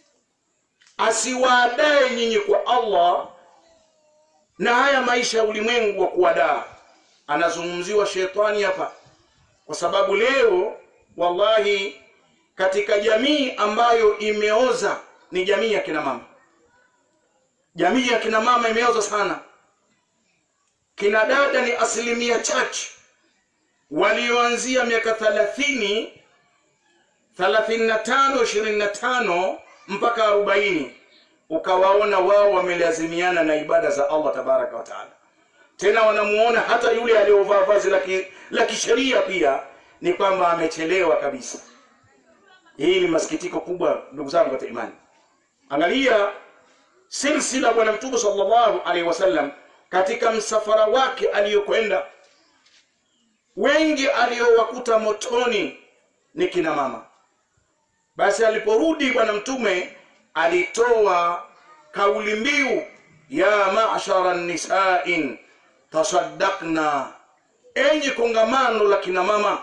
asiwaadae nyinyi kwa allah na haya maisha ya ulimwengu wa kuwadaa anazungumziwa shetani hapa kwa sababu leo wallahi katika jamii ambayo imeoza ni jamii ya kina mama jamii ya kina mama imeoza sana kina dada ni asilimia chache walioanzia miaka thalathini thelathini na tano ishirini na tano mpaka arobaini ukawaona wao wamelazimiana na ibada za allah tabaraka wa taala tena wanamuona hata yule aliyovaa vazi la ki- la kisheria pia ni kwamba amechelewa kabisa hii ni masikitiko kubwa ndugu zangu katika imani angalia silsila bwana mtume sallallahu alaihi wasallam katika msafara wake aliyokwenda wengi aliowakuta motoni ni kina mama basi aliporudi bwana mtume alitoa kauli mbiu ya mashara nisain tasaddaqna enyi kongamano la kina mama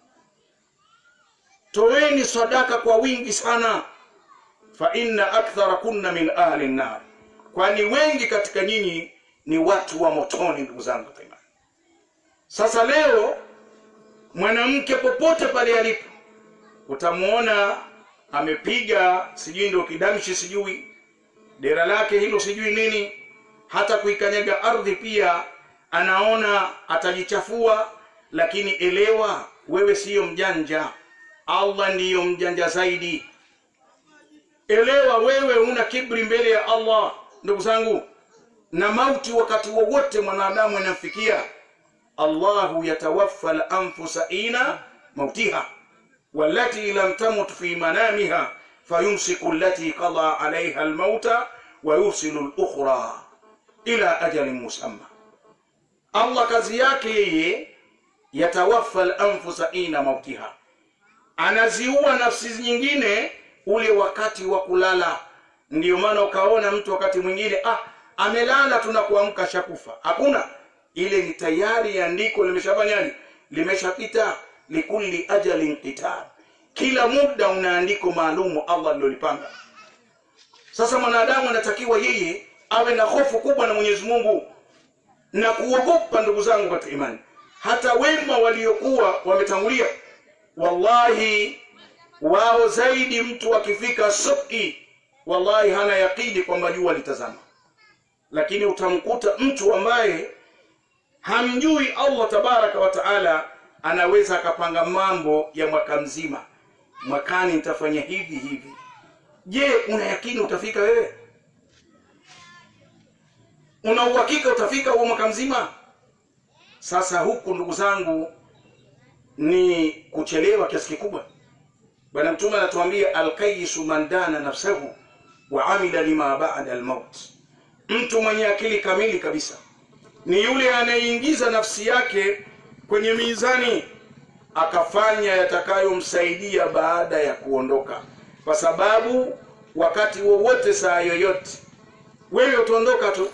toeni sadaka kwa wingi sana fa inna akthara kunna min ahli nnar kwani wengi katika nyinyi ni watu wa motoni ndugu zangu katika imani sasa leo mwanamke popote pale alipo utamuona amepiga sijui ndio kidamshi sijui dera lake hilo sijui nini hata kuikanyaga ardhi pia anaona atajichafua lakini elewa wewe siyo mjanja allah ndiyo mjanja zaidi elewa wewe una kibri mbele ya allah ndugu zangu na mauti wakati wowote mwanadamu anamfikia allahu yatawaffa lanfusa ina mautiha والتي لم تمت في منامها فيمسك التي قضى عليها الموت ويرسل الأخرى إلى أجل مسمى الله kazi yake yeye yatawaffa al-anfusa ina mautiha anaziua nafsi nyingine ule wakati wa kulala ndiyo maana ukaona mtu wakati mwingine ah amelala tunakuamka shakufa hakuna ile ni tayari andiko limeshafanyaje limeshapita likulli ajalin qitab kila muda una andiko maalumu allah alilolipanga sasa mwanadamu anatakiwa yeye awe na hofu kubwa na mwenyezi mungu na kuogopa ndugu zangu katika imani hata wema waliokuwa wametangulia wallahi wao zaidi mtu akifika suki wallahi hana yakini kwamba jua litazama lakini utamkuta mtu ambaye hamjui allah tabaraka wa taala anaweza akapanga mambo ya mwaka mzima mwakani nitafanya hivi hivi je una yakini utafika wewe una uhakika utafika huo mwaka mzima sasa huku ndugu zangu ni kuchelewa kiasi kikubwa bwana mtume anatuambia alkayisu man dana nafsahu wa amila lima bada almaut mtu mwenye akili kamili kabisa ni yule anayeingiza nafsi yake kwenye mizani akafanya yatakayomsaidia baada ya kuondoka kwa sababu wakati wowote saa yoyote wewe utaondoka tu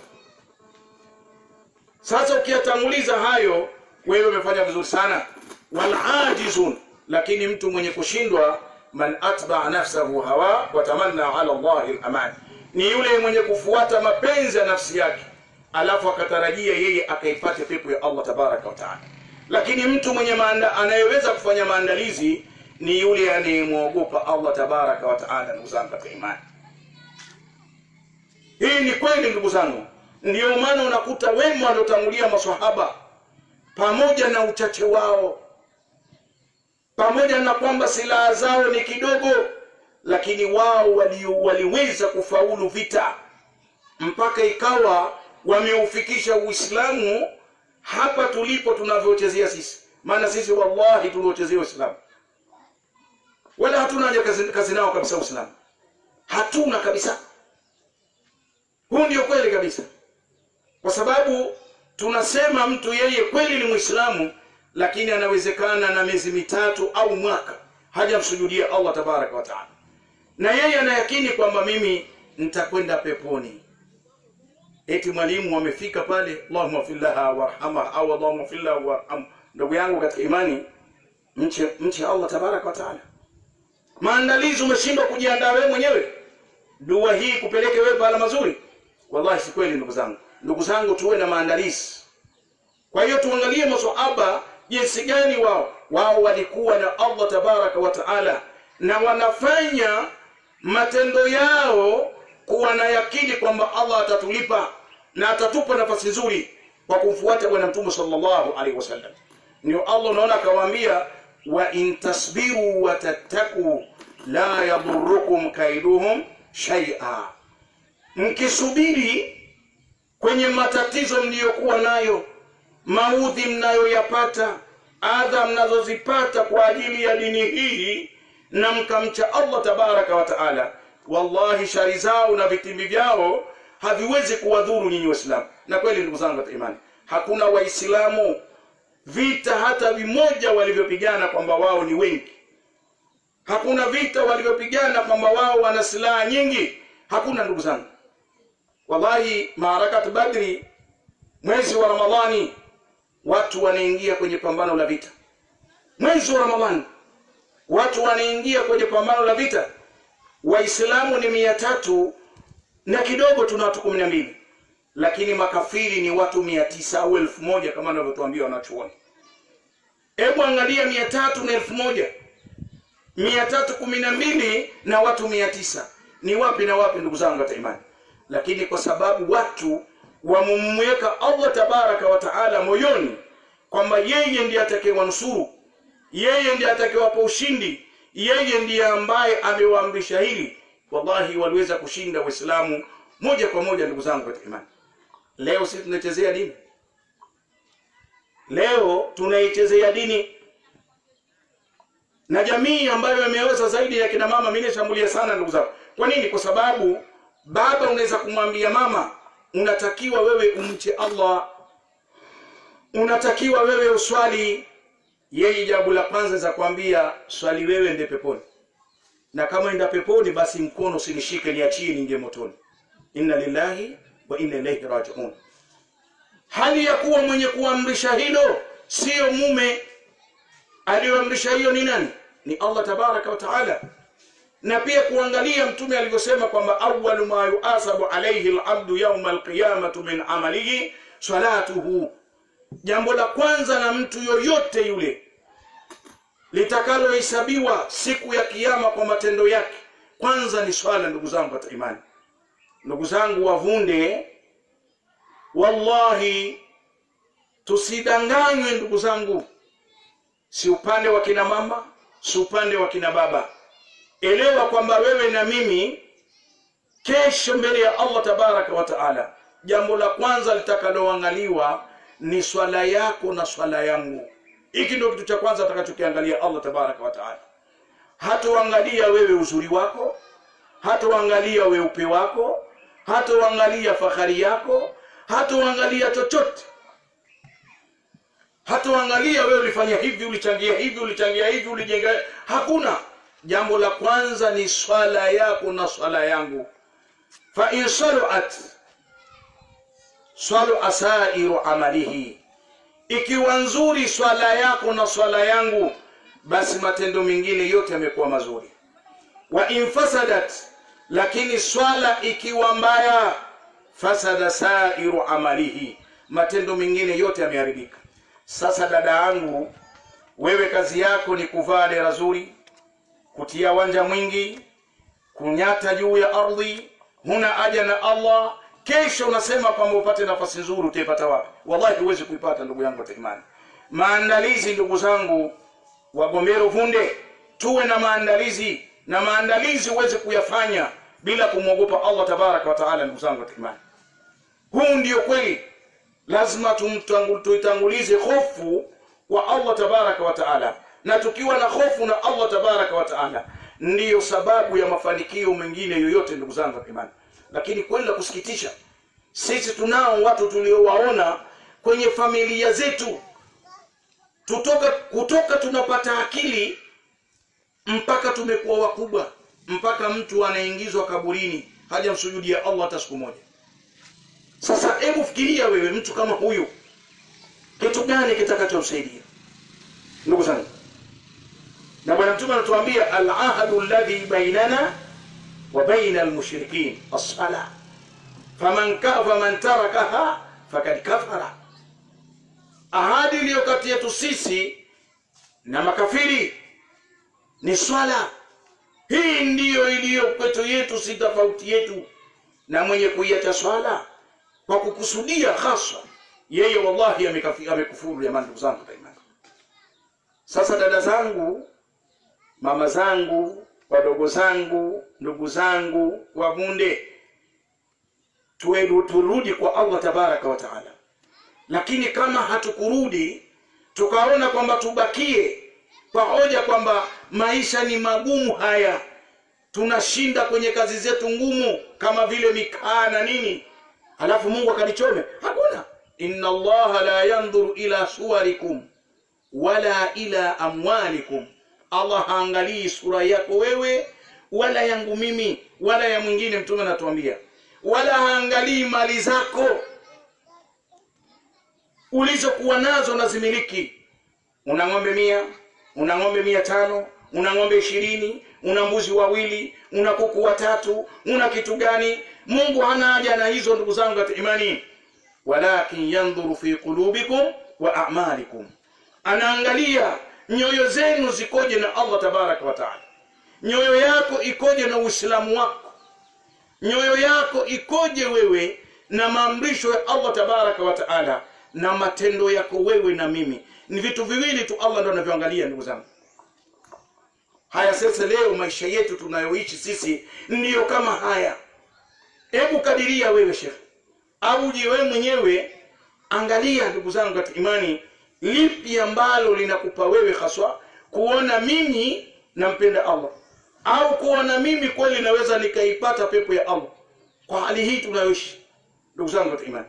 sasa ukiyatanguliza hayo wewe umefanya vizuri sana walajizun lakini mtu mwenye kushindwa man atbaa nafsahu hawa watamanna ala llahi lamani ni yule mwenye kufuata mapenzi ya nafsi yake alafu akatarajia yeye akaipate pepo ya allah tabaraka wataala lakini mtu mwenye maanda, anayeweza kufanya maandalizi ni yule anayemwogopa allah tabaraka wataala ndugu zangu katika imani hii ni kweli ndugu zangu ndiyo maana unakuta wema waliotangulia masahaba pamoja na uchache wao pamoja na kwamba silaha zao ni kidogo lakini wao wali, waliweza kufaulu vita mpaka ikawa wameufikisha uislamu hapa tulipo tunavyochezea sisi maana sisi wallahi tuliochezea uislamu wala hatuna haja kazi, kazi nao kabisa uislamu hatuna kabisa huu ndio kweli kabisa kwa sababu tunasema mtu yeye kweli ni mwislamu lakini anawezekana na miezi mitatu au mwaka hajamsujudia allah tabaraka wataala na yeye anayakini kwamba mimi nitakwenda peponi eti mwalimu amefika pale allahumma fillaha warhamha au allahumma fillaha warham ndugu yangu katika imani mche mche allah tabaraka wataala maandalizi umeshindwa kujiandaa wewe mwenyewe dua hii kupeleke wewe pahala mazuri wallahi si kweli ndugu zangu ndugu zangu tuwe na maandalizi kwa hiyo tuangalie masahaba jinsi gani wao wao walikuwa na allah tabaraka wa taala na wanafanya matendo yao kuwa na yakini kwamba allah atatulipa na atatupa nafasi nzuri kwa kumfuata bwana mtume sallallahu alaihi wasallam ndio allah unaona akawaambia wa in tasbiru wa tattaku la yadhurukum kaiduhum shaia mkisubiri kwenye matatizo mliyokuwa nayo maudhi mnayoyapata adha mnazozipata kwa ajili ya dini hii na mkamcha allah tabaraka wa taala wallahi shari zao na vitimbi vyao haviwezi kuwadhuru nyinyi waislamu na kweli ndugu zangu katika imani hakuna waislamu vita hata vimoja walivyopigana kwamba wao ni wengi hakuna vita walivyopigana kwamba wao wana silaha nyingi hakuna ndugu zangu wallahi maarakati badri mwezi wa ramadhani watu wanaingia kwenye pambano la vita mwezi wa ramadhani watu wanaingia kwenye pambano la vita waislamu ni mia tatu na kidogo tuna watu kumi na mbili lakini makafiri ni watu mia tisa au elfu moja kama anavyotuambia wanachuoni hebu angalia mia tatu na elfu moja mia tatu kumi na mbili na watu mia tisa ni wapi na wapi ndugu zangu hata imani lakini kwa sababu watu wamemweka allah tabaraka wa taala moyoni kwamba yeye ndiye atakayewanusuru yeye ndiye atakayewapa ushindi yeye ndiye ambaye amewaamrisha hili wallahi waliweza kushinda waislamu moja kwa moja ndugu zangu katika imani leo sisi tunaichezea dini leo tunaichezea dini na jamii ambayo imeweza zaidi ya kina mama mimi nishambulia sana ndugu zangu kwa nini kwa sababu baba unaweza kumwambia mama unatakiwa wewe umche allah unatakiwa wewe uswali yeye jambo la kwanza za kuambia swali wewe nde peponi na kama enda peponi basi mkono usinishike niachie ningie motoni inna lillahi wa inna ilaihi rajiun hali ya kuwa mwenye kuamrisha hilo siyo mume aliyoamrisha hiyo ni nani ni allah tabaraka wa taala na pia kuangalia mtume alivyosema kwamba awalu ma yuasabu alaihi labdu yauma alqiyamatu min amalihi salatuhu jambo la kwanza na mtu yoyote yule litakalohesabiwa siku ya kiyama kwa matendo yake kwanza ni swala ndugu zangu katika imani ndugu zangu wavunde wallahi tusidanganywe ndugu zangu si upande wa kina mama si upande wa kina baba elewa kwamba wewe na mimi kesho mbele ya allah tabaraka wa taala jambo la kwanza litakaloangaliwa ni swala yako na swala yangu hiki ndio kitu cha kwanza atakachokiangalia allah tabaraka wa taala hatoangalia wewe uzuri wako hatoangalia weupe wako hatoangalia fahari yako hatoangalia chochote hatoangalia wewe ulifanya hivi ulichangia hivi ulichangia hivi ulijenga hakuna jambo la kwanza ni swala yako na swala yangu fa in saluat salu asairu amalihi ikiwa nzuri swala yako na swala yangu basi matendo mengine yote yamekuwa mazuri wa in fasadat lakini swala ikiwa mbaya fasada sairu amalihi matendo mengine yote yameharibika sasa dada yangu wewe kazi yako ni kuvaa dera zuri kutia wanja mwingi kunyata juu ya ardhi huna haja na allah kesho unasema kwamba upate nafasi nzuri utaipata wapi wallahi huwezi kuipata ndugu yangu katika imani maandalizi ndugu zangu wagomero vunde tuwe na maandalizi na maandalizi huwezi kuyafanya bila kumwogopa allah tabaraka wa taala ndugu zangu katika imani huu ndio kweli lazima tumtangu- tuitangulize hofu kwa allah tabaraka wa taala na tukiwa na hofu na allah tabaraka wa taala ndiyo sababu ya mafanikio mengine yoyote ndugu zangu katika imani lakini kweli la kusikitisha sisi tunao watu tuliowaona kwenye familia zetu tutoka kutoka tunapata akili mpaka tumekuwa wakubwa mpaka mtu anaingizwa kaburini hajamsujudia allah hata siku moja sasa hebu fikiria wewe mtu kama huyu kitu gani kitakachomsaidia ndugu zangu na bwana mtume anatuambia alahadu ladhi bainana wa baina almushrikin assala faman, ka, faman tarakaha fakad kafara ahadi iliyo kati yetu sisi na makafiri ni swala hii ndiyo iliyo kwetu yetu si tofauti yetu na mwenye kuiacha swala kwa kukusudia haswa yeye wallahi amekafi- amekufuru jamani ndugu zangu katika imani sasa dada zangu mama zangu wadogo zangu ndugu zangu wavunde tuedu- turudi kwa allah tabaraka wa taala lakini kama hatukurudi tukaona kwamba tubakie kwa hoja kwamba maisha ni magumu haya tunashinda kwenye kazi zetu ngumu kama vile mikaa na nini alafu mungu akalichome hakuna inna allaha la yandhuru ila suwarikum wala ila amwalikum allah haangalii sura yako wewe wala yangu mimi wala ya mwingine mtume anatuambia wala haangalii mali zako ulizokuwa nazo na zimiliki una ng'ombe mia una ng'ombe mia tano una ng'ombe ishirini una mbuzi wawili una kuku watatu una kitu gani mungu hana haja na hizo ndugu zangu katika imani walakin yandhuru fi qulubikum wa amalikum anaangalia nyoyo zenu zikoje na allah tabaraka wa taala nyoyo yako ikoje na uislamu wako nyoyo yako ikoje wewe na maamrisho ya allah tabaraka wa taala na matendo yako wewe na mimi ni vitu viwili tu allah ndo anavyoangalia ndugu zangu haya sasa leo maisha yetu tunayoishi sisi ndiyo kama haya hebu kadiria wewe shekhe au je wewe mwenyewe angalia ndugu zangu katika imani lipi ambalo linakupa wewe haswa kuona mimi nampenda allah au kuona mimi kweli naweza nikaipata pepo ya allah kwa hali hii tunayoishi ndugu zangu katika imani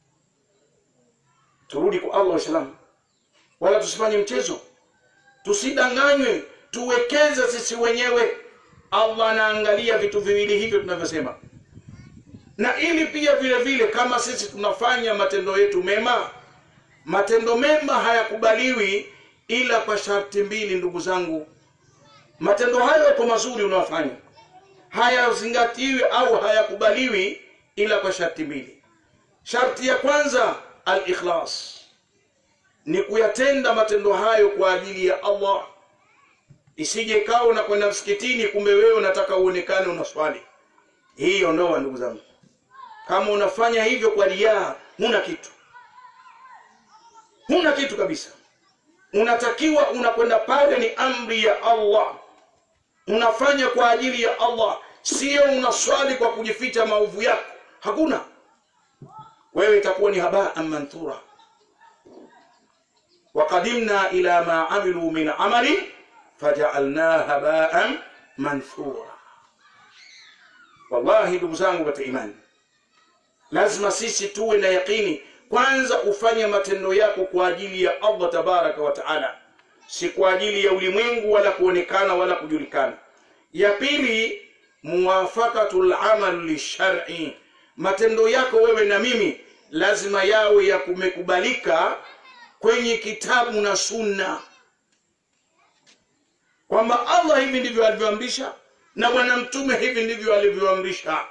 turudi kwa allah waislamu wala tusifanye mchezo tusidanganywe tuwekeze sisi wenyewe allah anaangalia vitu viwili hivyo tunavyosema na ili pia vile vile kama sisi tunafanya matendo yetu mema matendo mema hayakubaliwi ila kwa sharti mbili ndugu zangu matendo hayo yako mazuri unayofanya hayazingatiwi au hayakubaliwi ila kwa sharti mbili sharti ya kwanza al-ikhlas ni kuyatenda matendo hayo kwa ajili ya allah isije ikawa unakwenda msikitini kumbe wewe unataka uonekane unaswali hii ondoa ndugu zangu kama unafanya hivyo kwa riaa huna kitu huna kitu kabisa unatakiwa unakwenda pale ni amri ya allah unafanya kwa ajili ya allah sio unaswali kwa kujificha maovu yako hakuna wewe itakuwa ni habaan manthura وقدمنا إلى ما عملوا من عمل فجعلناه هباء منثورا wallahi ndugu zangu katika imani lazima sisi tuwe na yaqini kwanza ufanye matendo yako kwa ajili ya allah tabaraka wa taala si kwa ajili ya ulimwengu wala kuonekana wala kujulikana ya pili muwafakatu lamal lishari matendo yako wewe na mimi lazima yawe ya kumekubalika kwenye kitabu na sunna kwamba allah hivi ndivyo alivyoamrisha na bwana mtume hivi ndivyo alivyoamrisha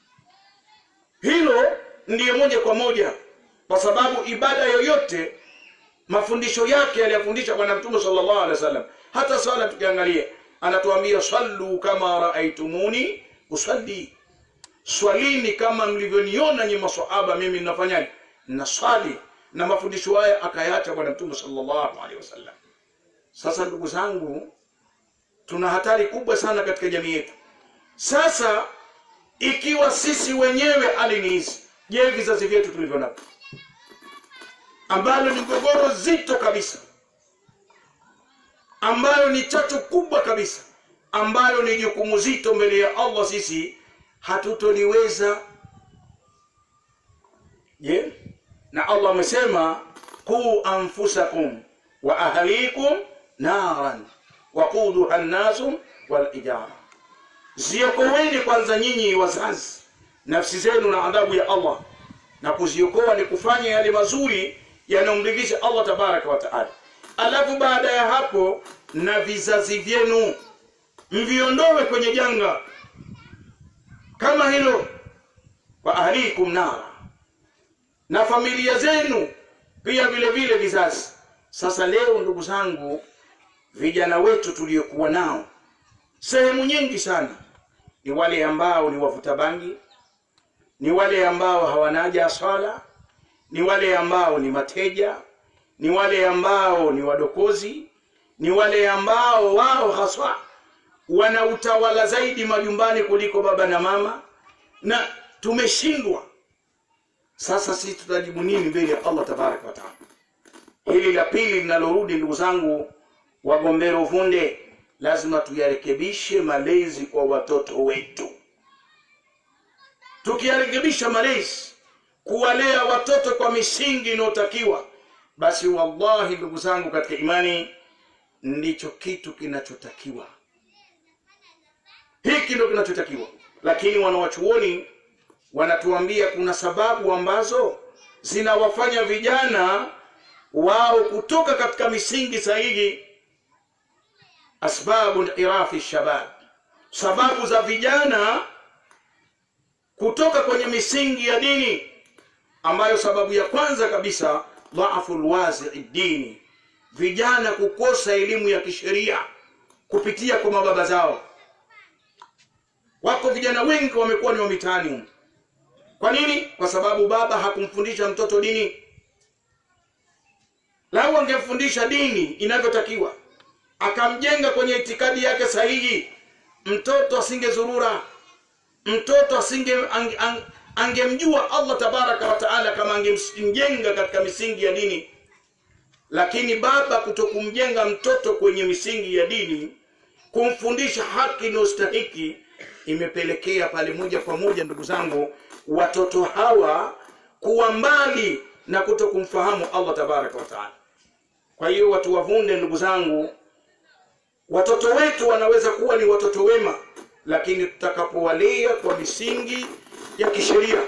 hilo ndiyo moja kwa moja kwa sababu ibada yoyote mafundisho yake aliyafundisha bwana mtume sallallahu alaihi wasallam hata swala tukiangalia anatuambia sallu kama raaitumuni usalli swalini kama mlivyoniona nyi maswahaba mimi ninafanyaje naswali na mafundisho haya akayaacha bwana mtume sallallahu alaihi wasallam sasa ndugu zangu tuna hatari kubwa sana katika jamii yetu sasa ikiwa sisi wenyewe hali ni hizi je vizazi vyetu tulivyo navyo ambalo ni gogoro zito kabisa ambayo ni chachu kubwa kabisa ambayo ni jukumu zito mbele ya allah sisi hatutoliweza je na allah amesema quu anfusakum wa ahlikum naran waquduha nnasu walijara ziokoweni kwanza nyinyi wazazi nafsi zenu na adhabu ya allah na kuziokoa ni kufanya yale mazuri yanayomridhisha allah tabaraka wataala alafu baada ya hapo na vizazi vyenu mviondowe kwenye janga kama hilo wa ahlikum nara na familia zenu pia vile vile vizazi sasa leo ndugu zangu vijana wetu tuliokuwa nao sehemu nyingi sana ni wale ambao ni wavuta bangi ni wale ambao hawana haja ya swala ni wale ambao ni mateja ni wale ambao ni wadokozi ni wale ambao wao haswa wana utawala zaidi majumbani kuliko baba na mama na tumeshindwa sasa sisi tutajibu nini mbele ya allah tabaraka wataala hili la pili linalorudi ndugu zangu wagombero vunde lazima tuyarekebishe malezi kwa watoto wetu tukiyarekebisha malezi kuwalea watoto kwa misingi inayotakiwa basi wallahi ndugu zangu katika imani ndicho kitu kinachotakiwa hiki ndo kinachotakiwa lakini wanawachuoni wanatuambia kuna sababu ambazo zinawafanya vijana wao kutoka katika misingi sahihi asbabu irafi shabab sababu za vijana kutoka kwenye misingi ya dini ambayo sababu ya kwanza kabisa dhaafu lwazii dini vijana kukosa elimu ya kisheria kupitia kwa mababa zao wako vijana wengi wamekuwa ni wa mitaani humu kwa nini kwa sababu baba hakumfundisha mtoto dini lau angemfundisha dini inavyotakiwa akamjenga kwenye itikadi yake sahihi mtoto asingezurura mtoto asinge ang, ang, angemjua allah tabaraka wataala kama angemjenga katika misingi ya dini lakini baba kutokumjenga mtoto kwenye misingi ya dini kumfundisha haki inayostahiki imepelekea pale moja kwa moja ndugu zangu watoto hawa kuwa mbali na kuto kumfahamu allah tabaraka wataala kwa hiyo watu wavunde ndugu zangu watoto wetu wanaweza kuwa ni watoto wema lakini tutakapowalea kwa misingi ya kisheria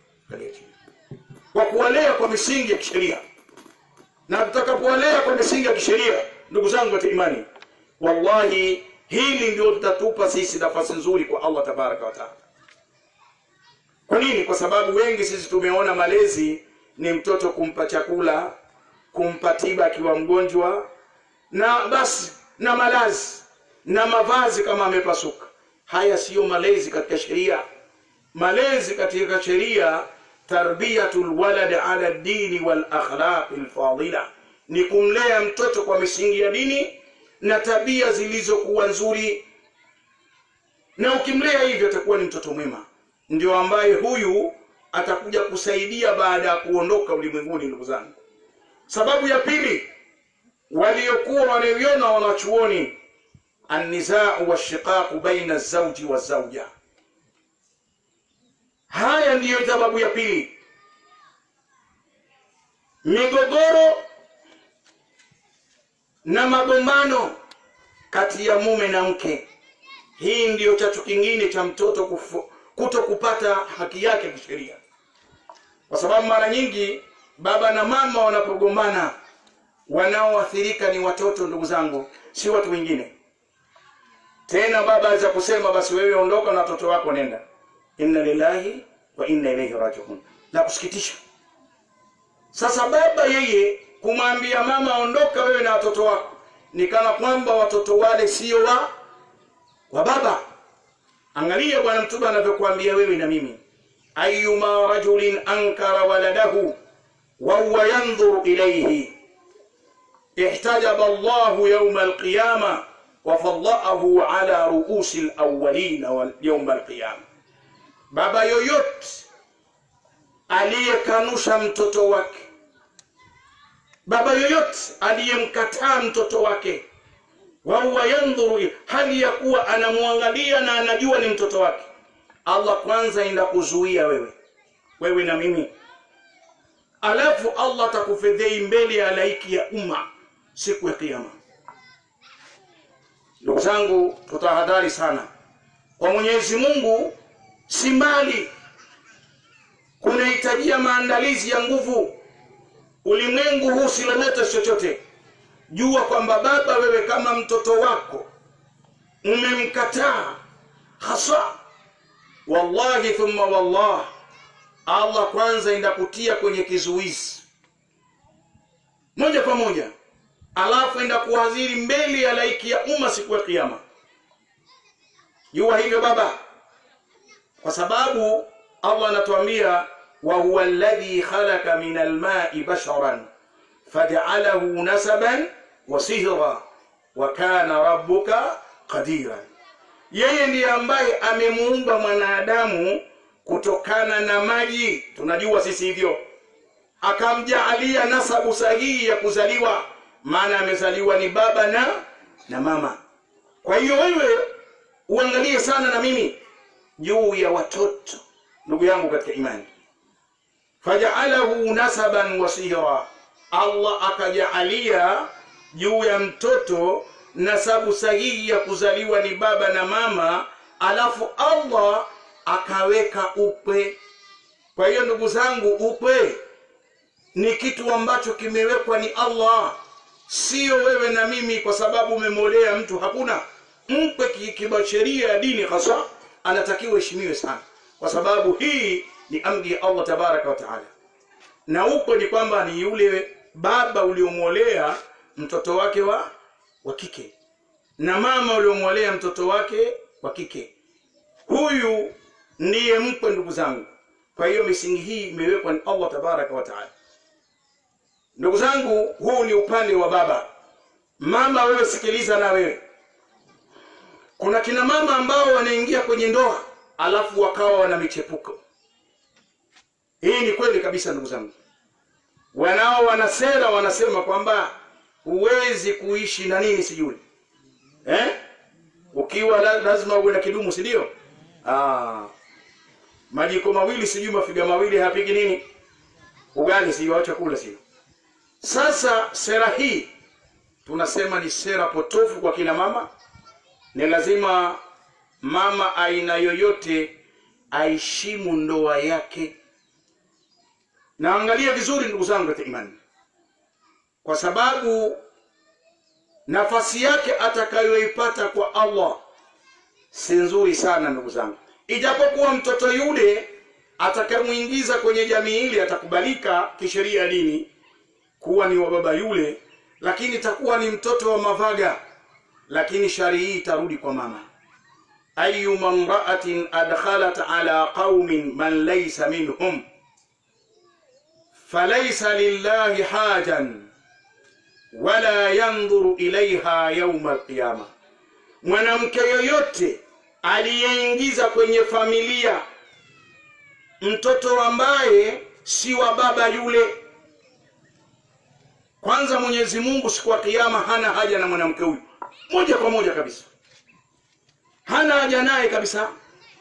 kwa kuwalea kwa misingi ya kisheria na tutakapowalea kwa misingi ya kisheria ndugu zangu katika imani wallahi hili ndio litatupa sisi nafasi nzuri kwa allah tabaraka wataala kwa nini kwa sababu wengi sisi tumeona malezi ni mtoto kumpa chakula kumpa tiba akiwa mgonjwa na basi na malazi na mavazi kama amepasuka haya siyo malezi katika sheria malezi katika sheria tarbiyatu lwalad ala dini walakhlaqi lfadila ni kumlea mtoto kwa misingi ya dini na tabia zilizokuwa nzuri na ukimlea hivyo atakuwa ni mtoto mwema ndio ambaye huyu atakuja kusaidia baada ya kuondoka ulimwenguni ndugu zangu sababu ya pili waliokuwa wanaiona wanachuoni annizau washiqaqu baina zauji wa zauja haya ndiyo sababu ya pili migogoro na magombano kati ya mume na mke hii ndiyo chachu kingine cha mtoto kufu, kuto kupata haki yake kisheria kwa sababu mara nyingi baba na mama wanapogombana wanaoathirika ni watoto ndugu zangu si watu wengine tena baba aweza kusema basi wewe ondoka na watoto wako nenda inna lillahi wa inna ilaihi rajiun la kusikitisha sasa baba yeye kumwambia mama ondoka wewe na watoto wako ni kana kwamba watoto wale sio wa wa baba angalia bwana mtume anavyokuambia wewe na mimi ayuma rajulin ankara waladahu wahuwa yandhuru ilaihi ihtajaba llahu yauma alqiyama wafadaahu ala ruusi lawalina yauma alqiyama baba yoyote aliyekanusha mtoto wake baba yoyote aliyemkataa mtoto wake wahuwa yandhuru hali ya kuwa anamwangalia na anajua ni mtoto wake allah kwanza enda kuzuia wewe wewe na mimi alafu allah atakufedhei mbele ya laiki ya umma siku ya kiama ndugu zangu tutahadhari sana kwa mwenyezi mungu si mbali kunahitajia maandalizi ya nguvu ulimwengu huu silemete chochote jua kwamba baba wewe kama mtoto wako umemkataa hasa wallahi thumma wallah allah kwanza indakutia kwenye kizuizi moja kwa moja alafu enda kuhadhiri mbele ya laiki ya umma siku ya kiama jua hivyo baba kwa sababu allah anatuambia wa huwa alladhi khalaqa min almai basharan faj'alahu nasaban wa sihra wa kana rabbuka qadiran yeye ndiye ambaye amemuumba mwanadamu kutokana na maji tunajua sisi hivyo akamjaalia nasabu sahihi ya kuzaliwa maana amezaliwa ni baba na na mama kwa hiyo wewe uangalie sana na mimi juu ya watoto ndugu yangu katika imani fajaalahu nasaban wasira allah akajaalia juu ya mtoto nasabu sahihi ya kuzaliwa ni baba na mama alafu allah akaweka ukwe kwa hiyo ndugu zangu ukwe ni kitu ambacho kimewekwa ni allah sio wewe na mimi kwa sababu umemolea mtu hakuna mkwe kibasheria ya dini hasa anatakiwa heshimiwe sana kwa sababu hii ni amri ya allah tabaraka wa taala na ukwe ni kwamba ni yule baba uliomwolea mtoto wake wa wa kike na mama uliomwolea mtoto wake wa kike huyu ndiye mkwe ndugu zangu kwa hiyo misingi hii imewekwa ni allah tabaraka wa taala ndugu zangu huu ni upande wa baba mama wewe sikiliza na wewe kuna kina mama ambao wanaingia kwenye ndoa alafu wakawa wana michepuko hii ni kweli kabisa ndugu zangu wanao wana sera wanasema kwamba huwezi kuishi na nini sijui eh? ukiwa la, lazima uwe na kidumu si ndio ah. majiko mawili sijui mafiga mawili hayapiki nini ugali sijui au chakula sio sasa sera hii tunasema ni sera potofu kwa kina mama ni lazima mama aina yoyote aheshimu ndoa yake na angalia vizuri ndugu zangu katika imani kwa sababu nafasi yake atakayoipata kwa allah si nzuri sana ndugu zangu ijapokuwa mtoto yule atakayemwingiza kwenye jamii ile atakubalika kisheria ya dini kuwa ni wa baba yule lakini itakuwa ni mtoto wa mavaga lakini shari hii itarudi kwa mama ayuma mraatin adkhalat ala qaumin man laysa minhum falaysa lillahi hajan wala yandhuru ilaiha yauma alqiyama mwanamke yoyote aliyeingiza kwenye familia mtoto ambaye si wa baba yule kwanza mwenyezi mungu siku ya kiama hana haja na mwanamke huyu moja kwa moja kabisa hana haja naye kabisa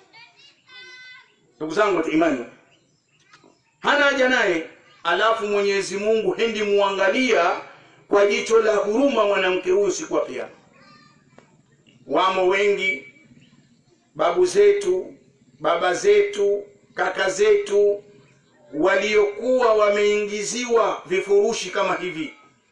ndugu zangu wa imani hana haja naye alafu mwenyezi mungu hendi muangalia kwa jicho la huruma mwanamke huyu siku ya kiama wamo wengi babu zetu baba zetu kaka zetu waliokuwa wameingiziwa vifurushi kama hivi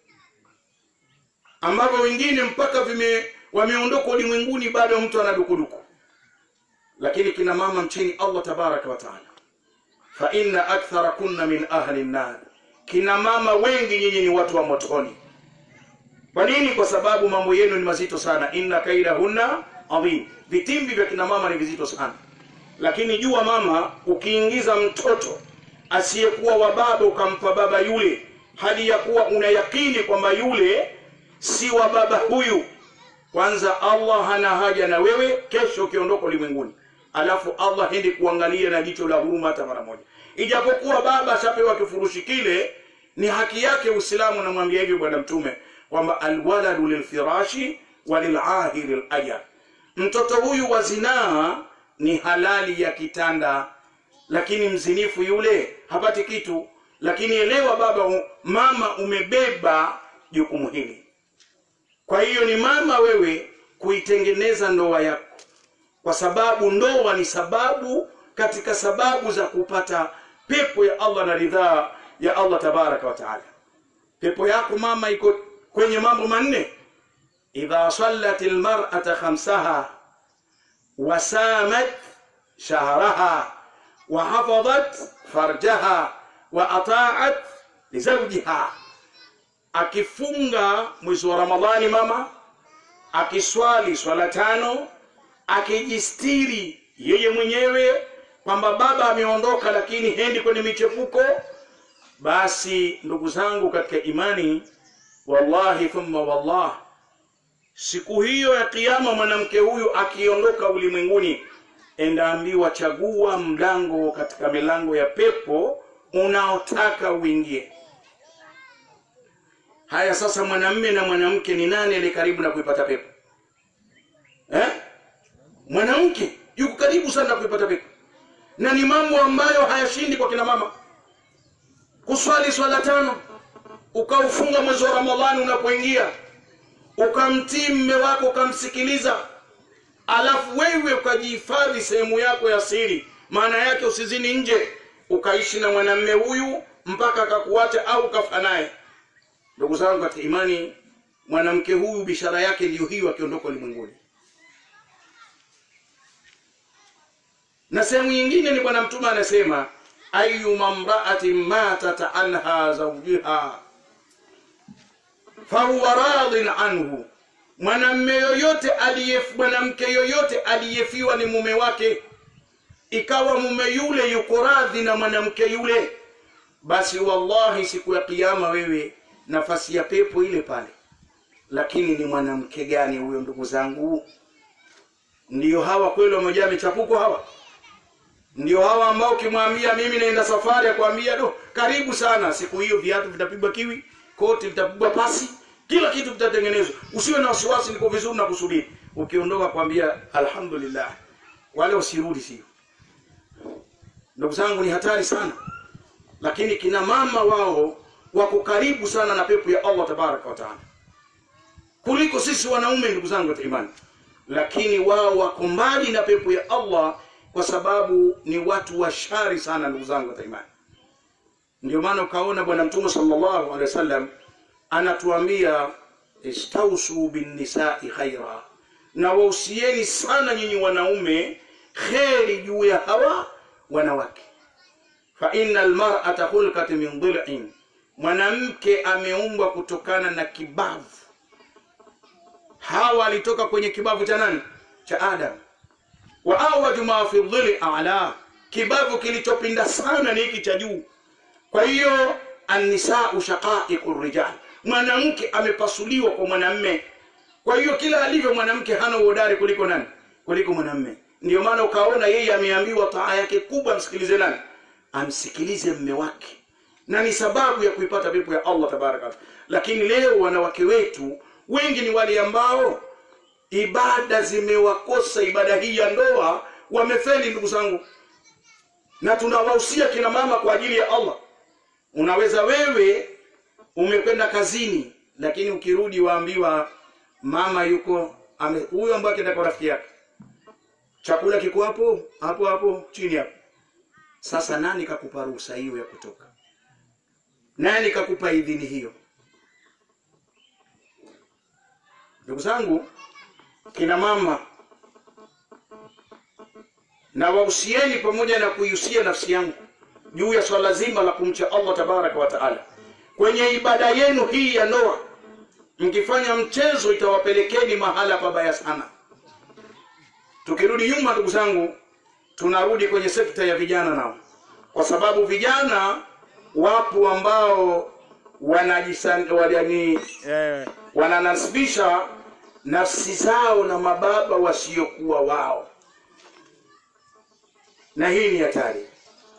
ambavyo wengine mpaka vime wameondoka ulimwenguni bado mtu ana dukuduku lakini kina mama mchini allah tabaraka wa taala fa inna akthara kunna min ahli nnar kina mama wengi nyinyi ni watu wa motoni kwa nini kwa sababu mambo yenu ni mazito sana inna kaidahunna adhim vitimbi vya kina mama ni vizito sana lakini jua mama ukiingiza mtoto asiyekuwa wa baba ukampa baba yule hali ya kuwa una yakini kwamba yule si wa baba huyu kwanza allah hana haja na wewe kesho ukiondoka ulimwenguni alafu allah hendi kuangalia na jicho la huruma hata mara moja ijapokuwa baba ashapewa kifurushi kile ni haki yake uislamu namwambia hivyo bwana mtume kwamba alwaladu lilfirashi walilahiri lajar mtoto huyu wa zinaa ni halali ya kitanda lakini mzinifu yule hapati kitu lakini elewa baba mama umebeba jukumu hili kwa hiyo ni mama wewe kuitengeneza ndoa yako kwa sababu ndoa ni sababu katika sababu za kupata pepo ya allah na ridhaa ya allah tabaraka wa taala pepo yako mama iko kwenye mambo manne idha sallat lmarata khamsaha wasamat shahraha wahafadhat farjaha wa ataat lizaujiha akifunga mwezi wa ramadhani mama akiswali swala tano akijistiri yeye mwenyewe kwamba baba ameondoka lakini hendi kwenye michepuko basi ndugu zangu katika imani wallahi thumma wallah siku hiyo ya kiyama mwanamke huyu akiondoka ulimwenguni endaambiwa chagua mlango katika milango ya pepo unaotaka uingie haya sasa mwanamme na mwanamke ni nani aliye karibu na kuipata pepo eh? mwanamke yuko karibu sana na kuipata pepo na ni mambo ambayo hayashindi kwa kina mama kuswali swala tano ukaufunga mwezi wa ramadhani unapoingia ukamtii mme wako ukamsikiliza alafu wewe ukajihifadhi sehemu yako ya siri maana yake usizini nje ukaishi na mwanamme huyu mpaka akakuacha au ukafa naye ndugu zangu katika imani mwanamke huyu bishara yake ndiyo hiyo akiondoka ulimwenguni na sehemu nyingine ni bwana mtume anasema ayuma mraatin matat anha zaujiha fahuwa radin anhu mwanamme yoyote aliye mwanamke yoyote aliyefiwa ni mume wake ikawa mume yule yuko radhi na mwanamke yule basi wallahi siku ya kiyama wewe nafasi ya pepo ile pale lakini ni mwanamke gani huyo ndugu zangu ndiyo hawa kweli wamejaa michapuko hawa ndio hawa ambao ukimwambia mimi naenda safari akwambia do karibu sana siku hiyo viatu vitapigwa kiwi koti litapigwa pasi kila kitu kitatengenezwa usiwe na wasiwasi niko vizuri na kusubiri ukiondoka kwambia alhamdulillah wale usirudi sio ndugu zangu ni hatari sana lakini kina mama wao wako karibu sana na pepo ya allah tabaraka wataala kuliko sisi wanaume ndugu zangu katika imani lakini wao wako mbali na pepo ya allah kwa sababu ni watu wa shari sana ndugu zangu katika imani ndio maana ukaona bwana mtume sallallahu alaihi wasallam anatuambia istausu binnisai khaira na wausieni sana nyinyi wanaume kheri juu ya hawa wanawake fa inna almar'ata khulqat min dhil'in mwanamke ameumbwa kutokana na kibavu hawa alitoka kwenye kibavu cha nani cha adam wa awaju ma fi dhili a'la kibavu kilichopinda sana ni hiki cha juu kwa hiyo annisau shaqaiqu rijal mwanamke amepasuliwa kwa mwanamme kwa hiyo kila alivyo mwanamke hana uhodari kuliko nani kuliko mwanamme ndio maana ukaona yeye ameambiwa taa yake kubwa amsikilize nani amsikilize mme wake na ni sababu ya kuipata pepo ya allah tabaraka lakini leo wanawake wetu wengi ni wale ambao ibada zimewakosa ibada hii ya ndoa wamefeli ndugu zangu na tunawahusia kina mama kwa ajili ya allah unaweza wewe umekwenda kazini lakini ukirudi waambiwa mama yuko ame- huyo ambaye akienda kwa rafiki yake chakula kiko hapo hapo hapo chini hapo sasa nani kakupa ruhusa hiyo ya kutoka nani kakupa idhini hiyo ndugu zangu kina mama na wahusieni pamoja na kuihusia nafsi yangu juu ya swala zima la kumcha allah tabaraka wa taala kwenye ibada yenu hii ya ndoa mkifanya mchezo itawapelekeni mahala pabaya sana tukirudi nyuma ndugu zangu tunarudi kwenye sekta ya vijana nao kwa sababu vijana wapo ambao wanajisan- wanani eh, wananasibisha nafsi zao na mababa wasiokuwa wao na hii ni hatari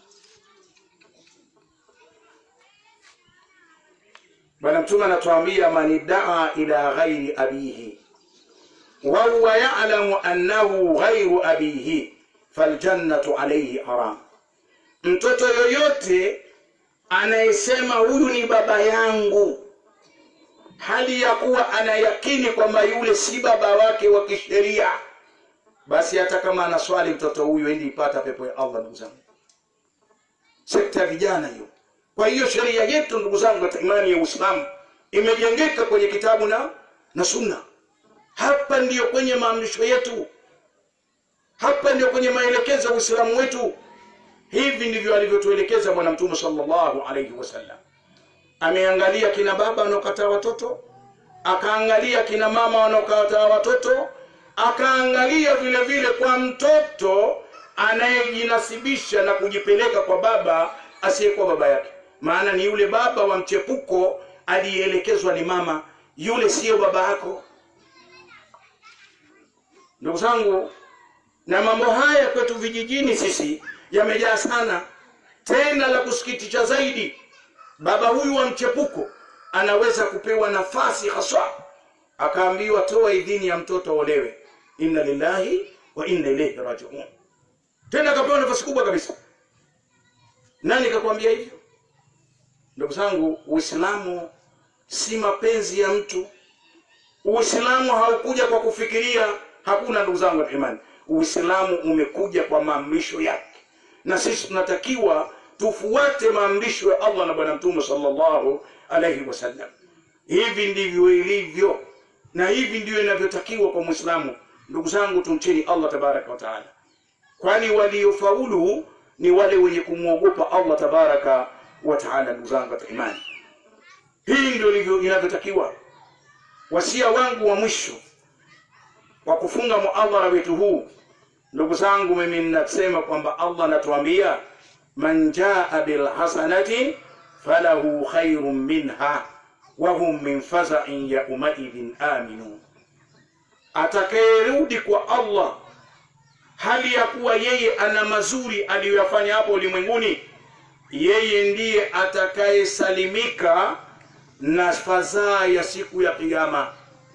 bwana mtume anatuambia man iddaa ila ghairi abihi wa huwa ya'lamu annahu ghairu abihi faljannatu alayhi haram mtoto yoyote anayesema huyu ni baba yangu hali ya kuwa anayakini kwamba yule si baba wake wa kisheria basi hata kama anaswali mtoto huyu endi ipata pepo ya allah ndugu zangu sekta ya vijana hiyo kwa hiyo sheria yetu ndugu zangu katika imani ya uislamu imejengeka kwenye kitabu na na sunna hapa ndiyo kwenye maamrisho yetu hapa ndiyo kwenye maelekezo ya uislamu wetu hivi ndivyo alivyotuelekeza bwana mtume sallallahu alaihi wasallam ameangalia kina baba wanaokataa watoto akaangalia kina mama wanaokataa watoto akaangalia vile vile kwa mtoto anayejinasibisha na kujipeleka kwa baba asiyekuwa baba yake maana ni yule baba wa mchepuko aliyeelekezwa ni mama yule siyo baba yako ndugu zangu na mambo haya kwetu vijijini sisi yamejaa sana tena la kusikitisha zaidi baba huyu wa mchepuko anaweza kupewa nafasi haswa akaambiwa toa idhini ya mtoto olewe inna lillahi wa inna ilaihi rajiun tena akapewa nafasi kubwa kabisa nani kakwambia hivyo ndugu zangu uislamu si mapenzi ya mtu uislamu haukuja kwa kufikiria hakuna ndugu zangu wa imani uislamu umekuja kwa maamrisho yake na sisi tunatakiwa tufuate maamrisho ya allah na bwana mtume sallallahu alaihi wasallam hivi ndivyo ilivyo na hivi ndivyo inavyotakiwa kwa mwislamu ndugu zangu tumcheni allah tabaraka wa taala kwani waliofaulu ni wale wenye kumwogopa allah tabaraka wa taala ndugu zangu katika imani hii ndio ilivyo inavyotakiwa wasia wangu wa mwisho wa kufunga muadhara wetu huu ndugu zangu mimi ninasema kwamba allah anatuambia man jaa bilhasanati falahu khairun minha wahum min fazain yaumaidhin aminun atakayerudi kwa allah hali ya kuwa yeye ana mazuri aliyoyafanya hapo ulimwenguni yeye ndiye atakayesalimika na fadhaa ya siku ya kiyama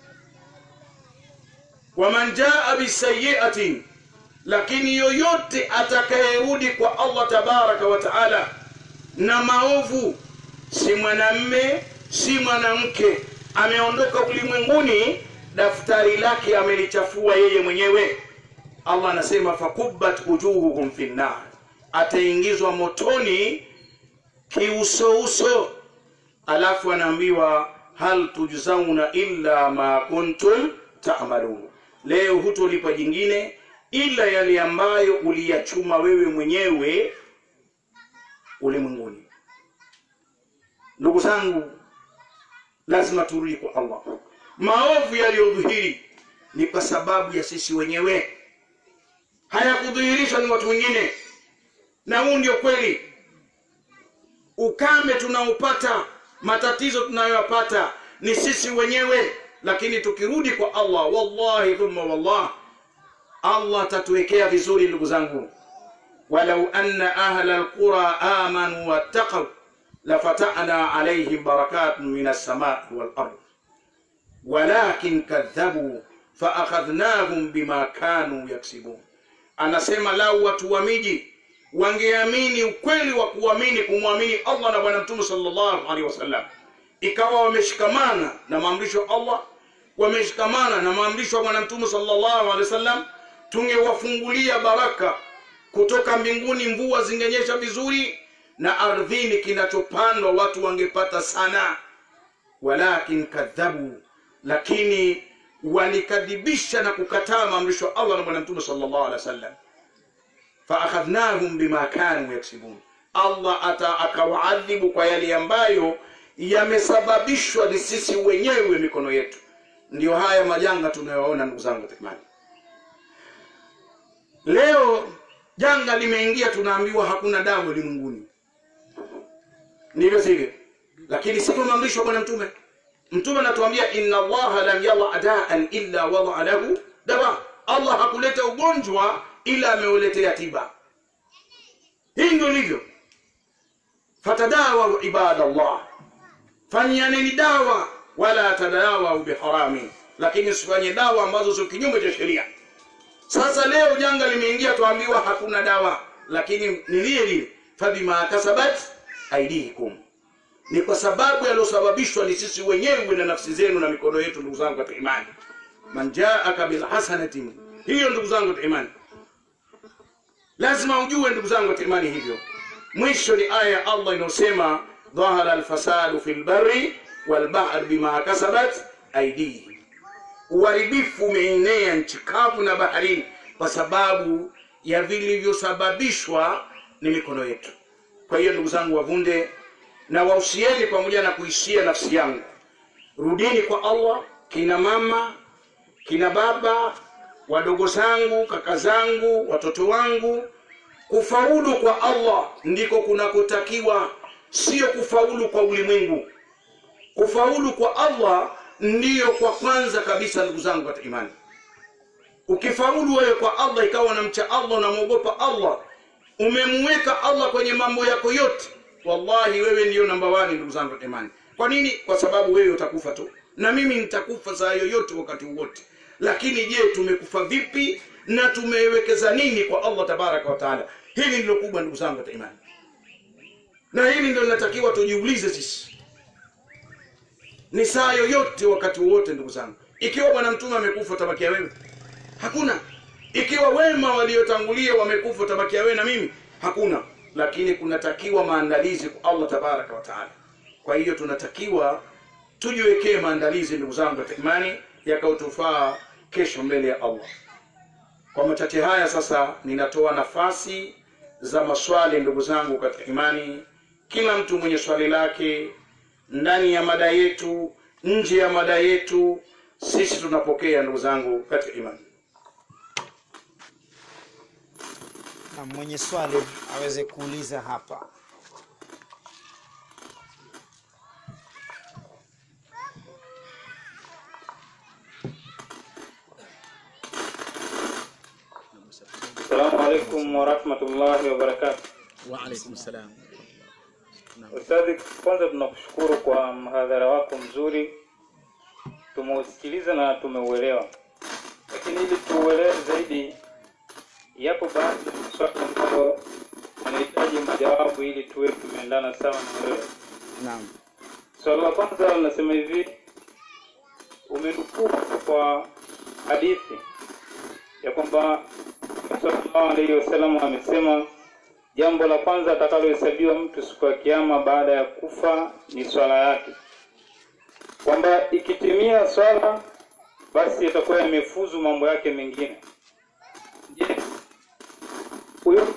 waman jaa bisayiatin lakini yoyote atakayerudi kwa allah tabaraka wa taala na maovu si mwanamme si mwanamke ameondoka ulimwenguni daftari lake amelichafua yeye mwenyewe allah anasema fakubbat wujuhuhum fi nnar ataingizwa motoni kiusouso alafu anaambiwa hal tujzauna illa ma kuntum tamalun leo hutolipa jingine ila yale ambayo uliyachuma wewe mwenyewe ulimwenguni ndugu zangu lazima turudi kwa allah maovu yaliyodhihiri ni kwa sababu ya sisi wenyewe hayakudhihirishwa ni watu wengine na huu ndio kweli ukame tunaopata matatizo tunayoyapata ni sisi wenyewe lakini tukirudi kwa allah wallahi thumma wallah allah atatuwekea vizuri ndugu zangu walau anna ahla alqura amanu wattaqau lafatana alaihim barakatun min alsamai walard walakin kadhabu faakhadhnahum bima kanu yaksibun anasema lau watu wa miji wangeamini ukweli wa kuamini kumwamini allah na bwana mtume sallallahu alaihi wasallam ikawa wameshikamana na maamrisho ya allah wameshikamana na maamrisho ya bwana mtume sallallahu alaihi wasallam tungewafungulia baraka kutoka mbinguni mvua zingenyesha vizuri na ardhini kinachopandwa watu wangepata sana walakin kadhabu lakini walikadhibisha na kukataa maamrisho ya allah na bwana mtume sallallahu alaihi wasallam faakhadhnahum bima kanu yaksibun allah ata akawaadhibu kwa yale ambayo yamesababishwa ni sisi wenyewe mikono yetu ndiyo haya majanga tunayoona ndugu zangu imani leo janga limeingia tunaambiwa hakuna dawa ulimwenguni ndivyo sivyo lakini sivyo maamrisho ya bwana mtume mtume anatuambia inna allaha lam yada daan illa wadaa lahu dawa allah hakuleta ugonjwa ila ameuletea tiba hii ndio ilivyo fatadawau ibadallah fanyaneni dawa wala tadawau biharami lakini usifanye dawa ambazo sio kinyume cha sheria sasa leo janga limeingia tuambiwa hakuna dawa lakini ni lile lile fabima kasabat aidikum ni kwa sababu yaliyosababishwa ni sisi wenyewe na nafsi zenu na mikono yetu ndugu zangu katika imani man jaaka bilhasanatin hiyo ndugu zangu katika imani lazima ujue ndugu zangu katika imani hivyo mwisho ni aya ya allah inayosema dhahara alfasadu fi lbari walbahr bima kasabat aidihim uharibifu umeenea nchi kavu na baharini kwa sababu ya vilivyosababishwa ni mikono yetu kwa hiyo ndugu zangu wavunde na wausieni pamoja na kuishia nafsi yangu rudini kwa allah kina mama kina baba wadogo zangu kaka zangu watoto wangu kufaulu kwa allah ndiko kunakotakiwa sio kufaulu kwa ulimwengu kufaulu kwa allah ndiyo kwa kwanza kabisa ndugu zangu katika imani ukifaulu wewe kwa allah ikawa unamcha allah unamwogopa allah umemweka allah kwenye mambo yako yote wallahi wewe ndiyo namba wani ndugu zangu katika imani kwa nini kwa sababu wewe utakufa tu na mimi nitakufa saa yoyote wakati wote lakini je tumekufa vipi na tumewekeza nini kwa allah tabaraka wa taala hili ndilo kubwa ndugu zangu katika imani na hili ndio linatakiwa tujiulize sisi ni saa yoyote wakati wowote ndugu zangu ikiwa bwana mtume amekufa utabakia wewe hakuna ikiwa wema waliotangulia wamekufa utabakia wewe na mimi hakuna lakini kunatakiwa maandalizi kwa allah tabaraka wa taala kwa hiyo tunatakiwa tujiwekee maandalizi ndugu zangu katika imani yakaotufaa kesho mbele ya allah kwa machache haya sasa ninatoa nafasi za maswali ndugu zangu katika imani kila mtu mwenye swali lake ndani ya mada yetu nje ya mada yetu sisi tunapokea ndugu zangu katika imani na mwenye swali aweze kuuliza hapa Assalamu alaikum warahmatullahi wabarakatuh. waalaikum salam Ustadhi, kwanza tunakushukuru kwa mhadhara wako mzuri, tumeusikiliza na tumeuelewa, lakini ili tuuelewe zaidi, yapo baadhi ya maswali ambayo yanahitaji majawabu ili tuwe tumeendana sawa na wewe. naam Swali la kwanza linasema hivi, umenukuu kwa hadithi ya kwamba Mtume sallallahu alaihi wasallam amesema jambo la kwanza atakalohesabiwa mtu siku ya kiyama baada ya kufa ni swala yake, kwamba ikitimia swala basi itakuwa yamefuzu mambo yake mengine. Je, huyo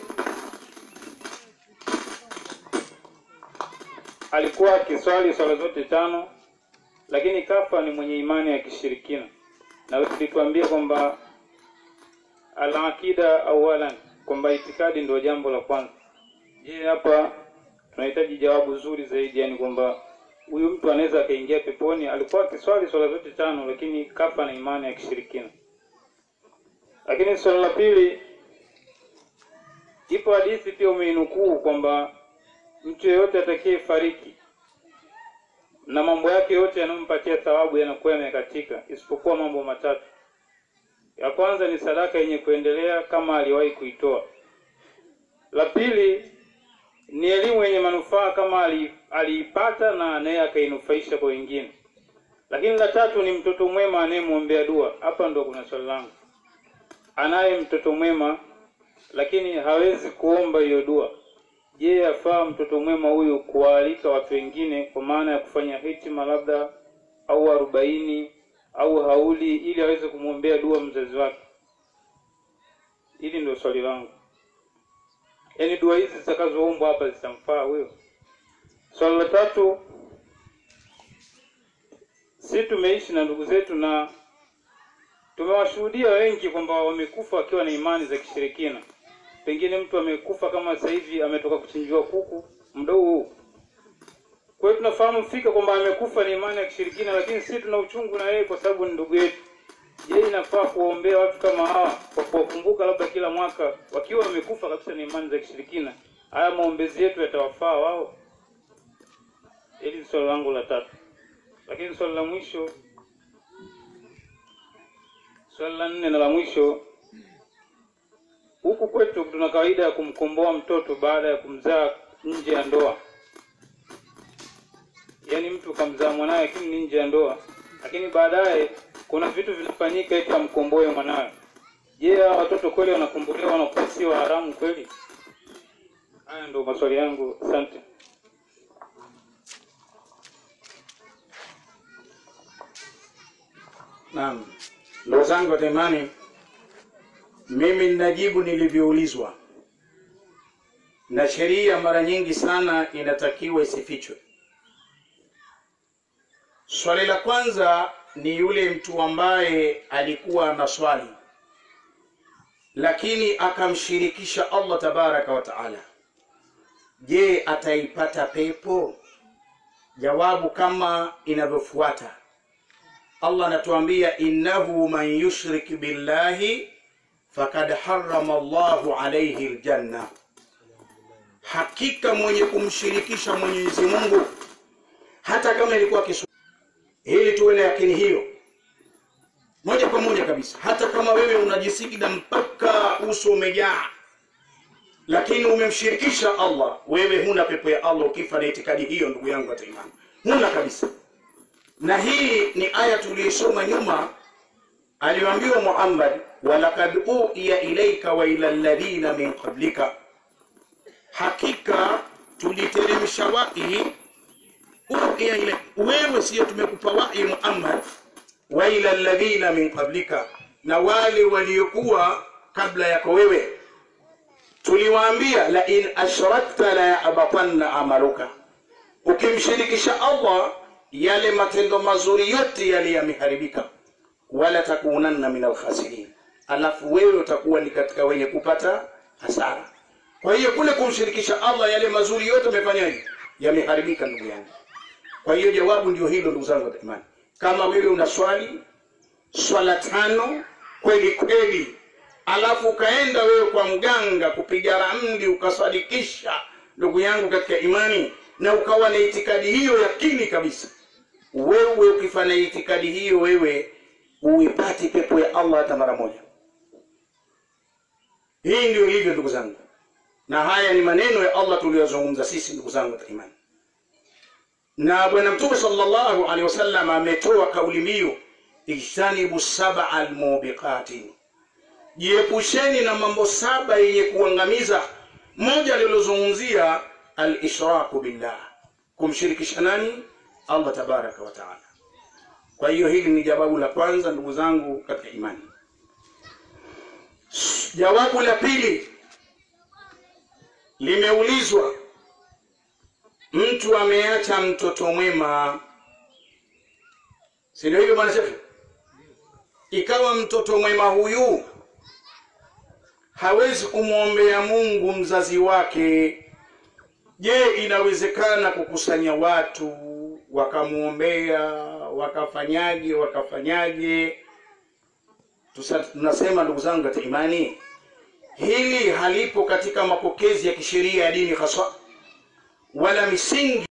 alikuwa akiswali swala zote tano, lakini kafa ni mwenye imani ya kishirikina, na wewe ulituambia kwamba al-aqida awalan, kwamba itikadi ndio jambo la kwanza. Je, hapa tunahitaji jawabu zuri zaidi, yani kwamba huyu mtu anaweza akaingia peponi, alikuwa akiswali swala zote tano, lakini kafa na imani ya kishirikina. Lakini swala la pili, ipo hadithi pia umeinukuu kwamba mtu yeyote atakaye fariki na mambo yake yote yanayompatia thawabu yanakuwa yamekatika isipokuwa mambo matatu. Ya kwanza ni sadaka yenye kuendelea kama aliwahi kuitoa. La pili ni elimu yenye manufaa kama ali- aliipata na naye akainufaisha kwa wengine. Lakini la tatu ni mtoto mwema anayemwombea dua. Hapa ndo kuna swali langu. Anaye mtoto mwema lakini hawezi kuomba hiyo dua. Je, yafaa mtoto mwema huyu kuwaalika watu wengine kwa maana ya kufanya hitima labda au arobaini au hauli ili aweze kumwombea dua mzazi wake? Hili ndio swali langu. Yaani dua hizi zitakazoombwa hapa zitamfaa huyo? Swali la tatu, si tumeishi na ndugu zetu na tumewashuhudia wengi kwamba wamekufa wakiwa na imani za kishirikina. Pengine mtu amekufa kama sasa hivi ametoka kuchinjiwa kuku mdogo huu. Kwa hiyo tunafahamu fika kwamba amekufa na imani ya kishirikina, lakini sisi tuna uchungu na yeye kwa sababu ni ndugu yetu. Je, inafaa kuwaombea watu kama hawa kwa kuwakumbuka labda kila mwaka wakiwa wamekufa kabisa na imani za kishirikina? Haya maombezi yetu yatawafaa wao? Hili ni swali langu la tatu. Lakini swali la mwisho, swali la nne na la mwisho, huku kwetu tuna kawaida ya kumkomboa mtoto baada ya kumzaa nje ya ndoa. Yaani mtu kamzaa mwanawe lakini ni nje ya ndoa, lakini baadaye kuna vitu vinafanyika eti amkomboe mwanawe. Je, hawa watoto kweli wanakombolewa wanakuwa sio haramu kweli? Haya ndio maswali yangu, asante. Naam, ndugu zangu katika imani, mimi ninajibu nilivyoulizwa, na sheria mara nyingi sana inatakiwa isifichwe. Swali la kwanza ni yule mtu ambaye alikuwa na swali lakini akamshirikisha Allah tabaraka wa taala, je, ataipata pepo? Jawabu kama inavyofuata. Allah anatuambia innahu man yushrik billahi fakad harrama Allahu alayhi aljanna, hakika mwenye kumshirikisha Mwenyezi Mungu hata kama ilikuwa kisu, ili tuwe na yakini hiyo moja kwa moja kabisa. Hata kama wewe unajisikida mpaka uso umejaa, lakini umemshirikisha Allah, wewe huna pepo ya Allah ukifa na itikadi hiyo, ndugu yangu hata imani huna kabisa. Na hii ni aya tuliyosoma nyuma, aliyoambiwa Muhammad, walaqad uhiya ilaika wa ila alladhina min qablika, hakika tuliteremsha wahi uhiya ile wewe, sio tumekupa wahi Muhammad wa ila alladhina min qablika, na wale waliokuwa kabla yako wewe, tuliwaambia la in ashrakta la yahbatanna amaluka, ukimshirikisha Allah yale matendo mazuri yote yale yameharibika, wala takunanna min alkhasirin, alafu wewe utakuwa ni katika wenye kupata hasara. Kwa hiyo kule kumshirikisha Allah yale mazuri yote yamefanyaje? Yameharibika, ndugu yangu. Kwa hiyo jawabu ndio hilo, ndugu zangu wa imani kama wewe una swali swala tano kweli kweli, alafu ukaenda wewe kwa mganga kupiga ramli ukasadikisha, ndugu yangu katika imani, na ukawa na itikadi hiyo yakini kabisa, wewe ukifanya itikadi hiyo, wewe uipati pepo ya Allah hata mara moja. Hii ndio ilivyo ndugu zangu, na haya ni maneno ya Allah tuliyozungumza sisi ndugu zangu katika imani na Bwana Mtume sallallahu alaihi wasallam ametoa kauli mbiu ijtanibu saba almubiqati, jiepusheni na mambo saba yenye kuangamiza. Moja alilozungumzia alishraku billah, kumshirikisha nani? Allah tabaraka wa taala. Kwa hiyo hili ni jawabu la kwanza, ndugu zangu katika imani. Jawabu la pili limeulizwa mtu ameacha mtoto mwema, si ndio hivyo bwana Shefu? Ikawa mtoto mwema huyu hawezi kumwombea Mungu mzazi wake. Je, inawezekana kukusanya watu wakamwombea wakafanyaje wakafanyaje? Tusa, tunasema ndugu zangu katika imani, hili halipo katika mapokezi ya kisheria ya dini haswa wala misingi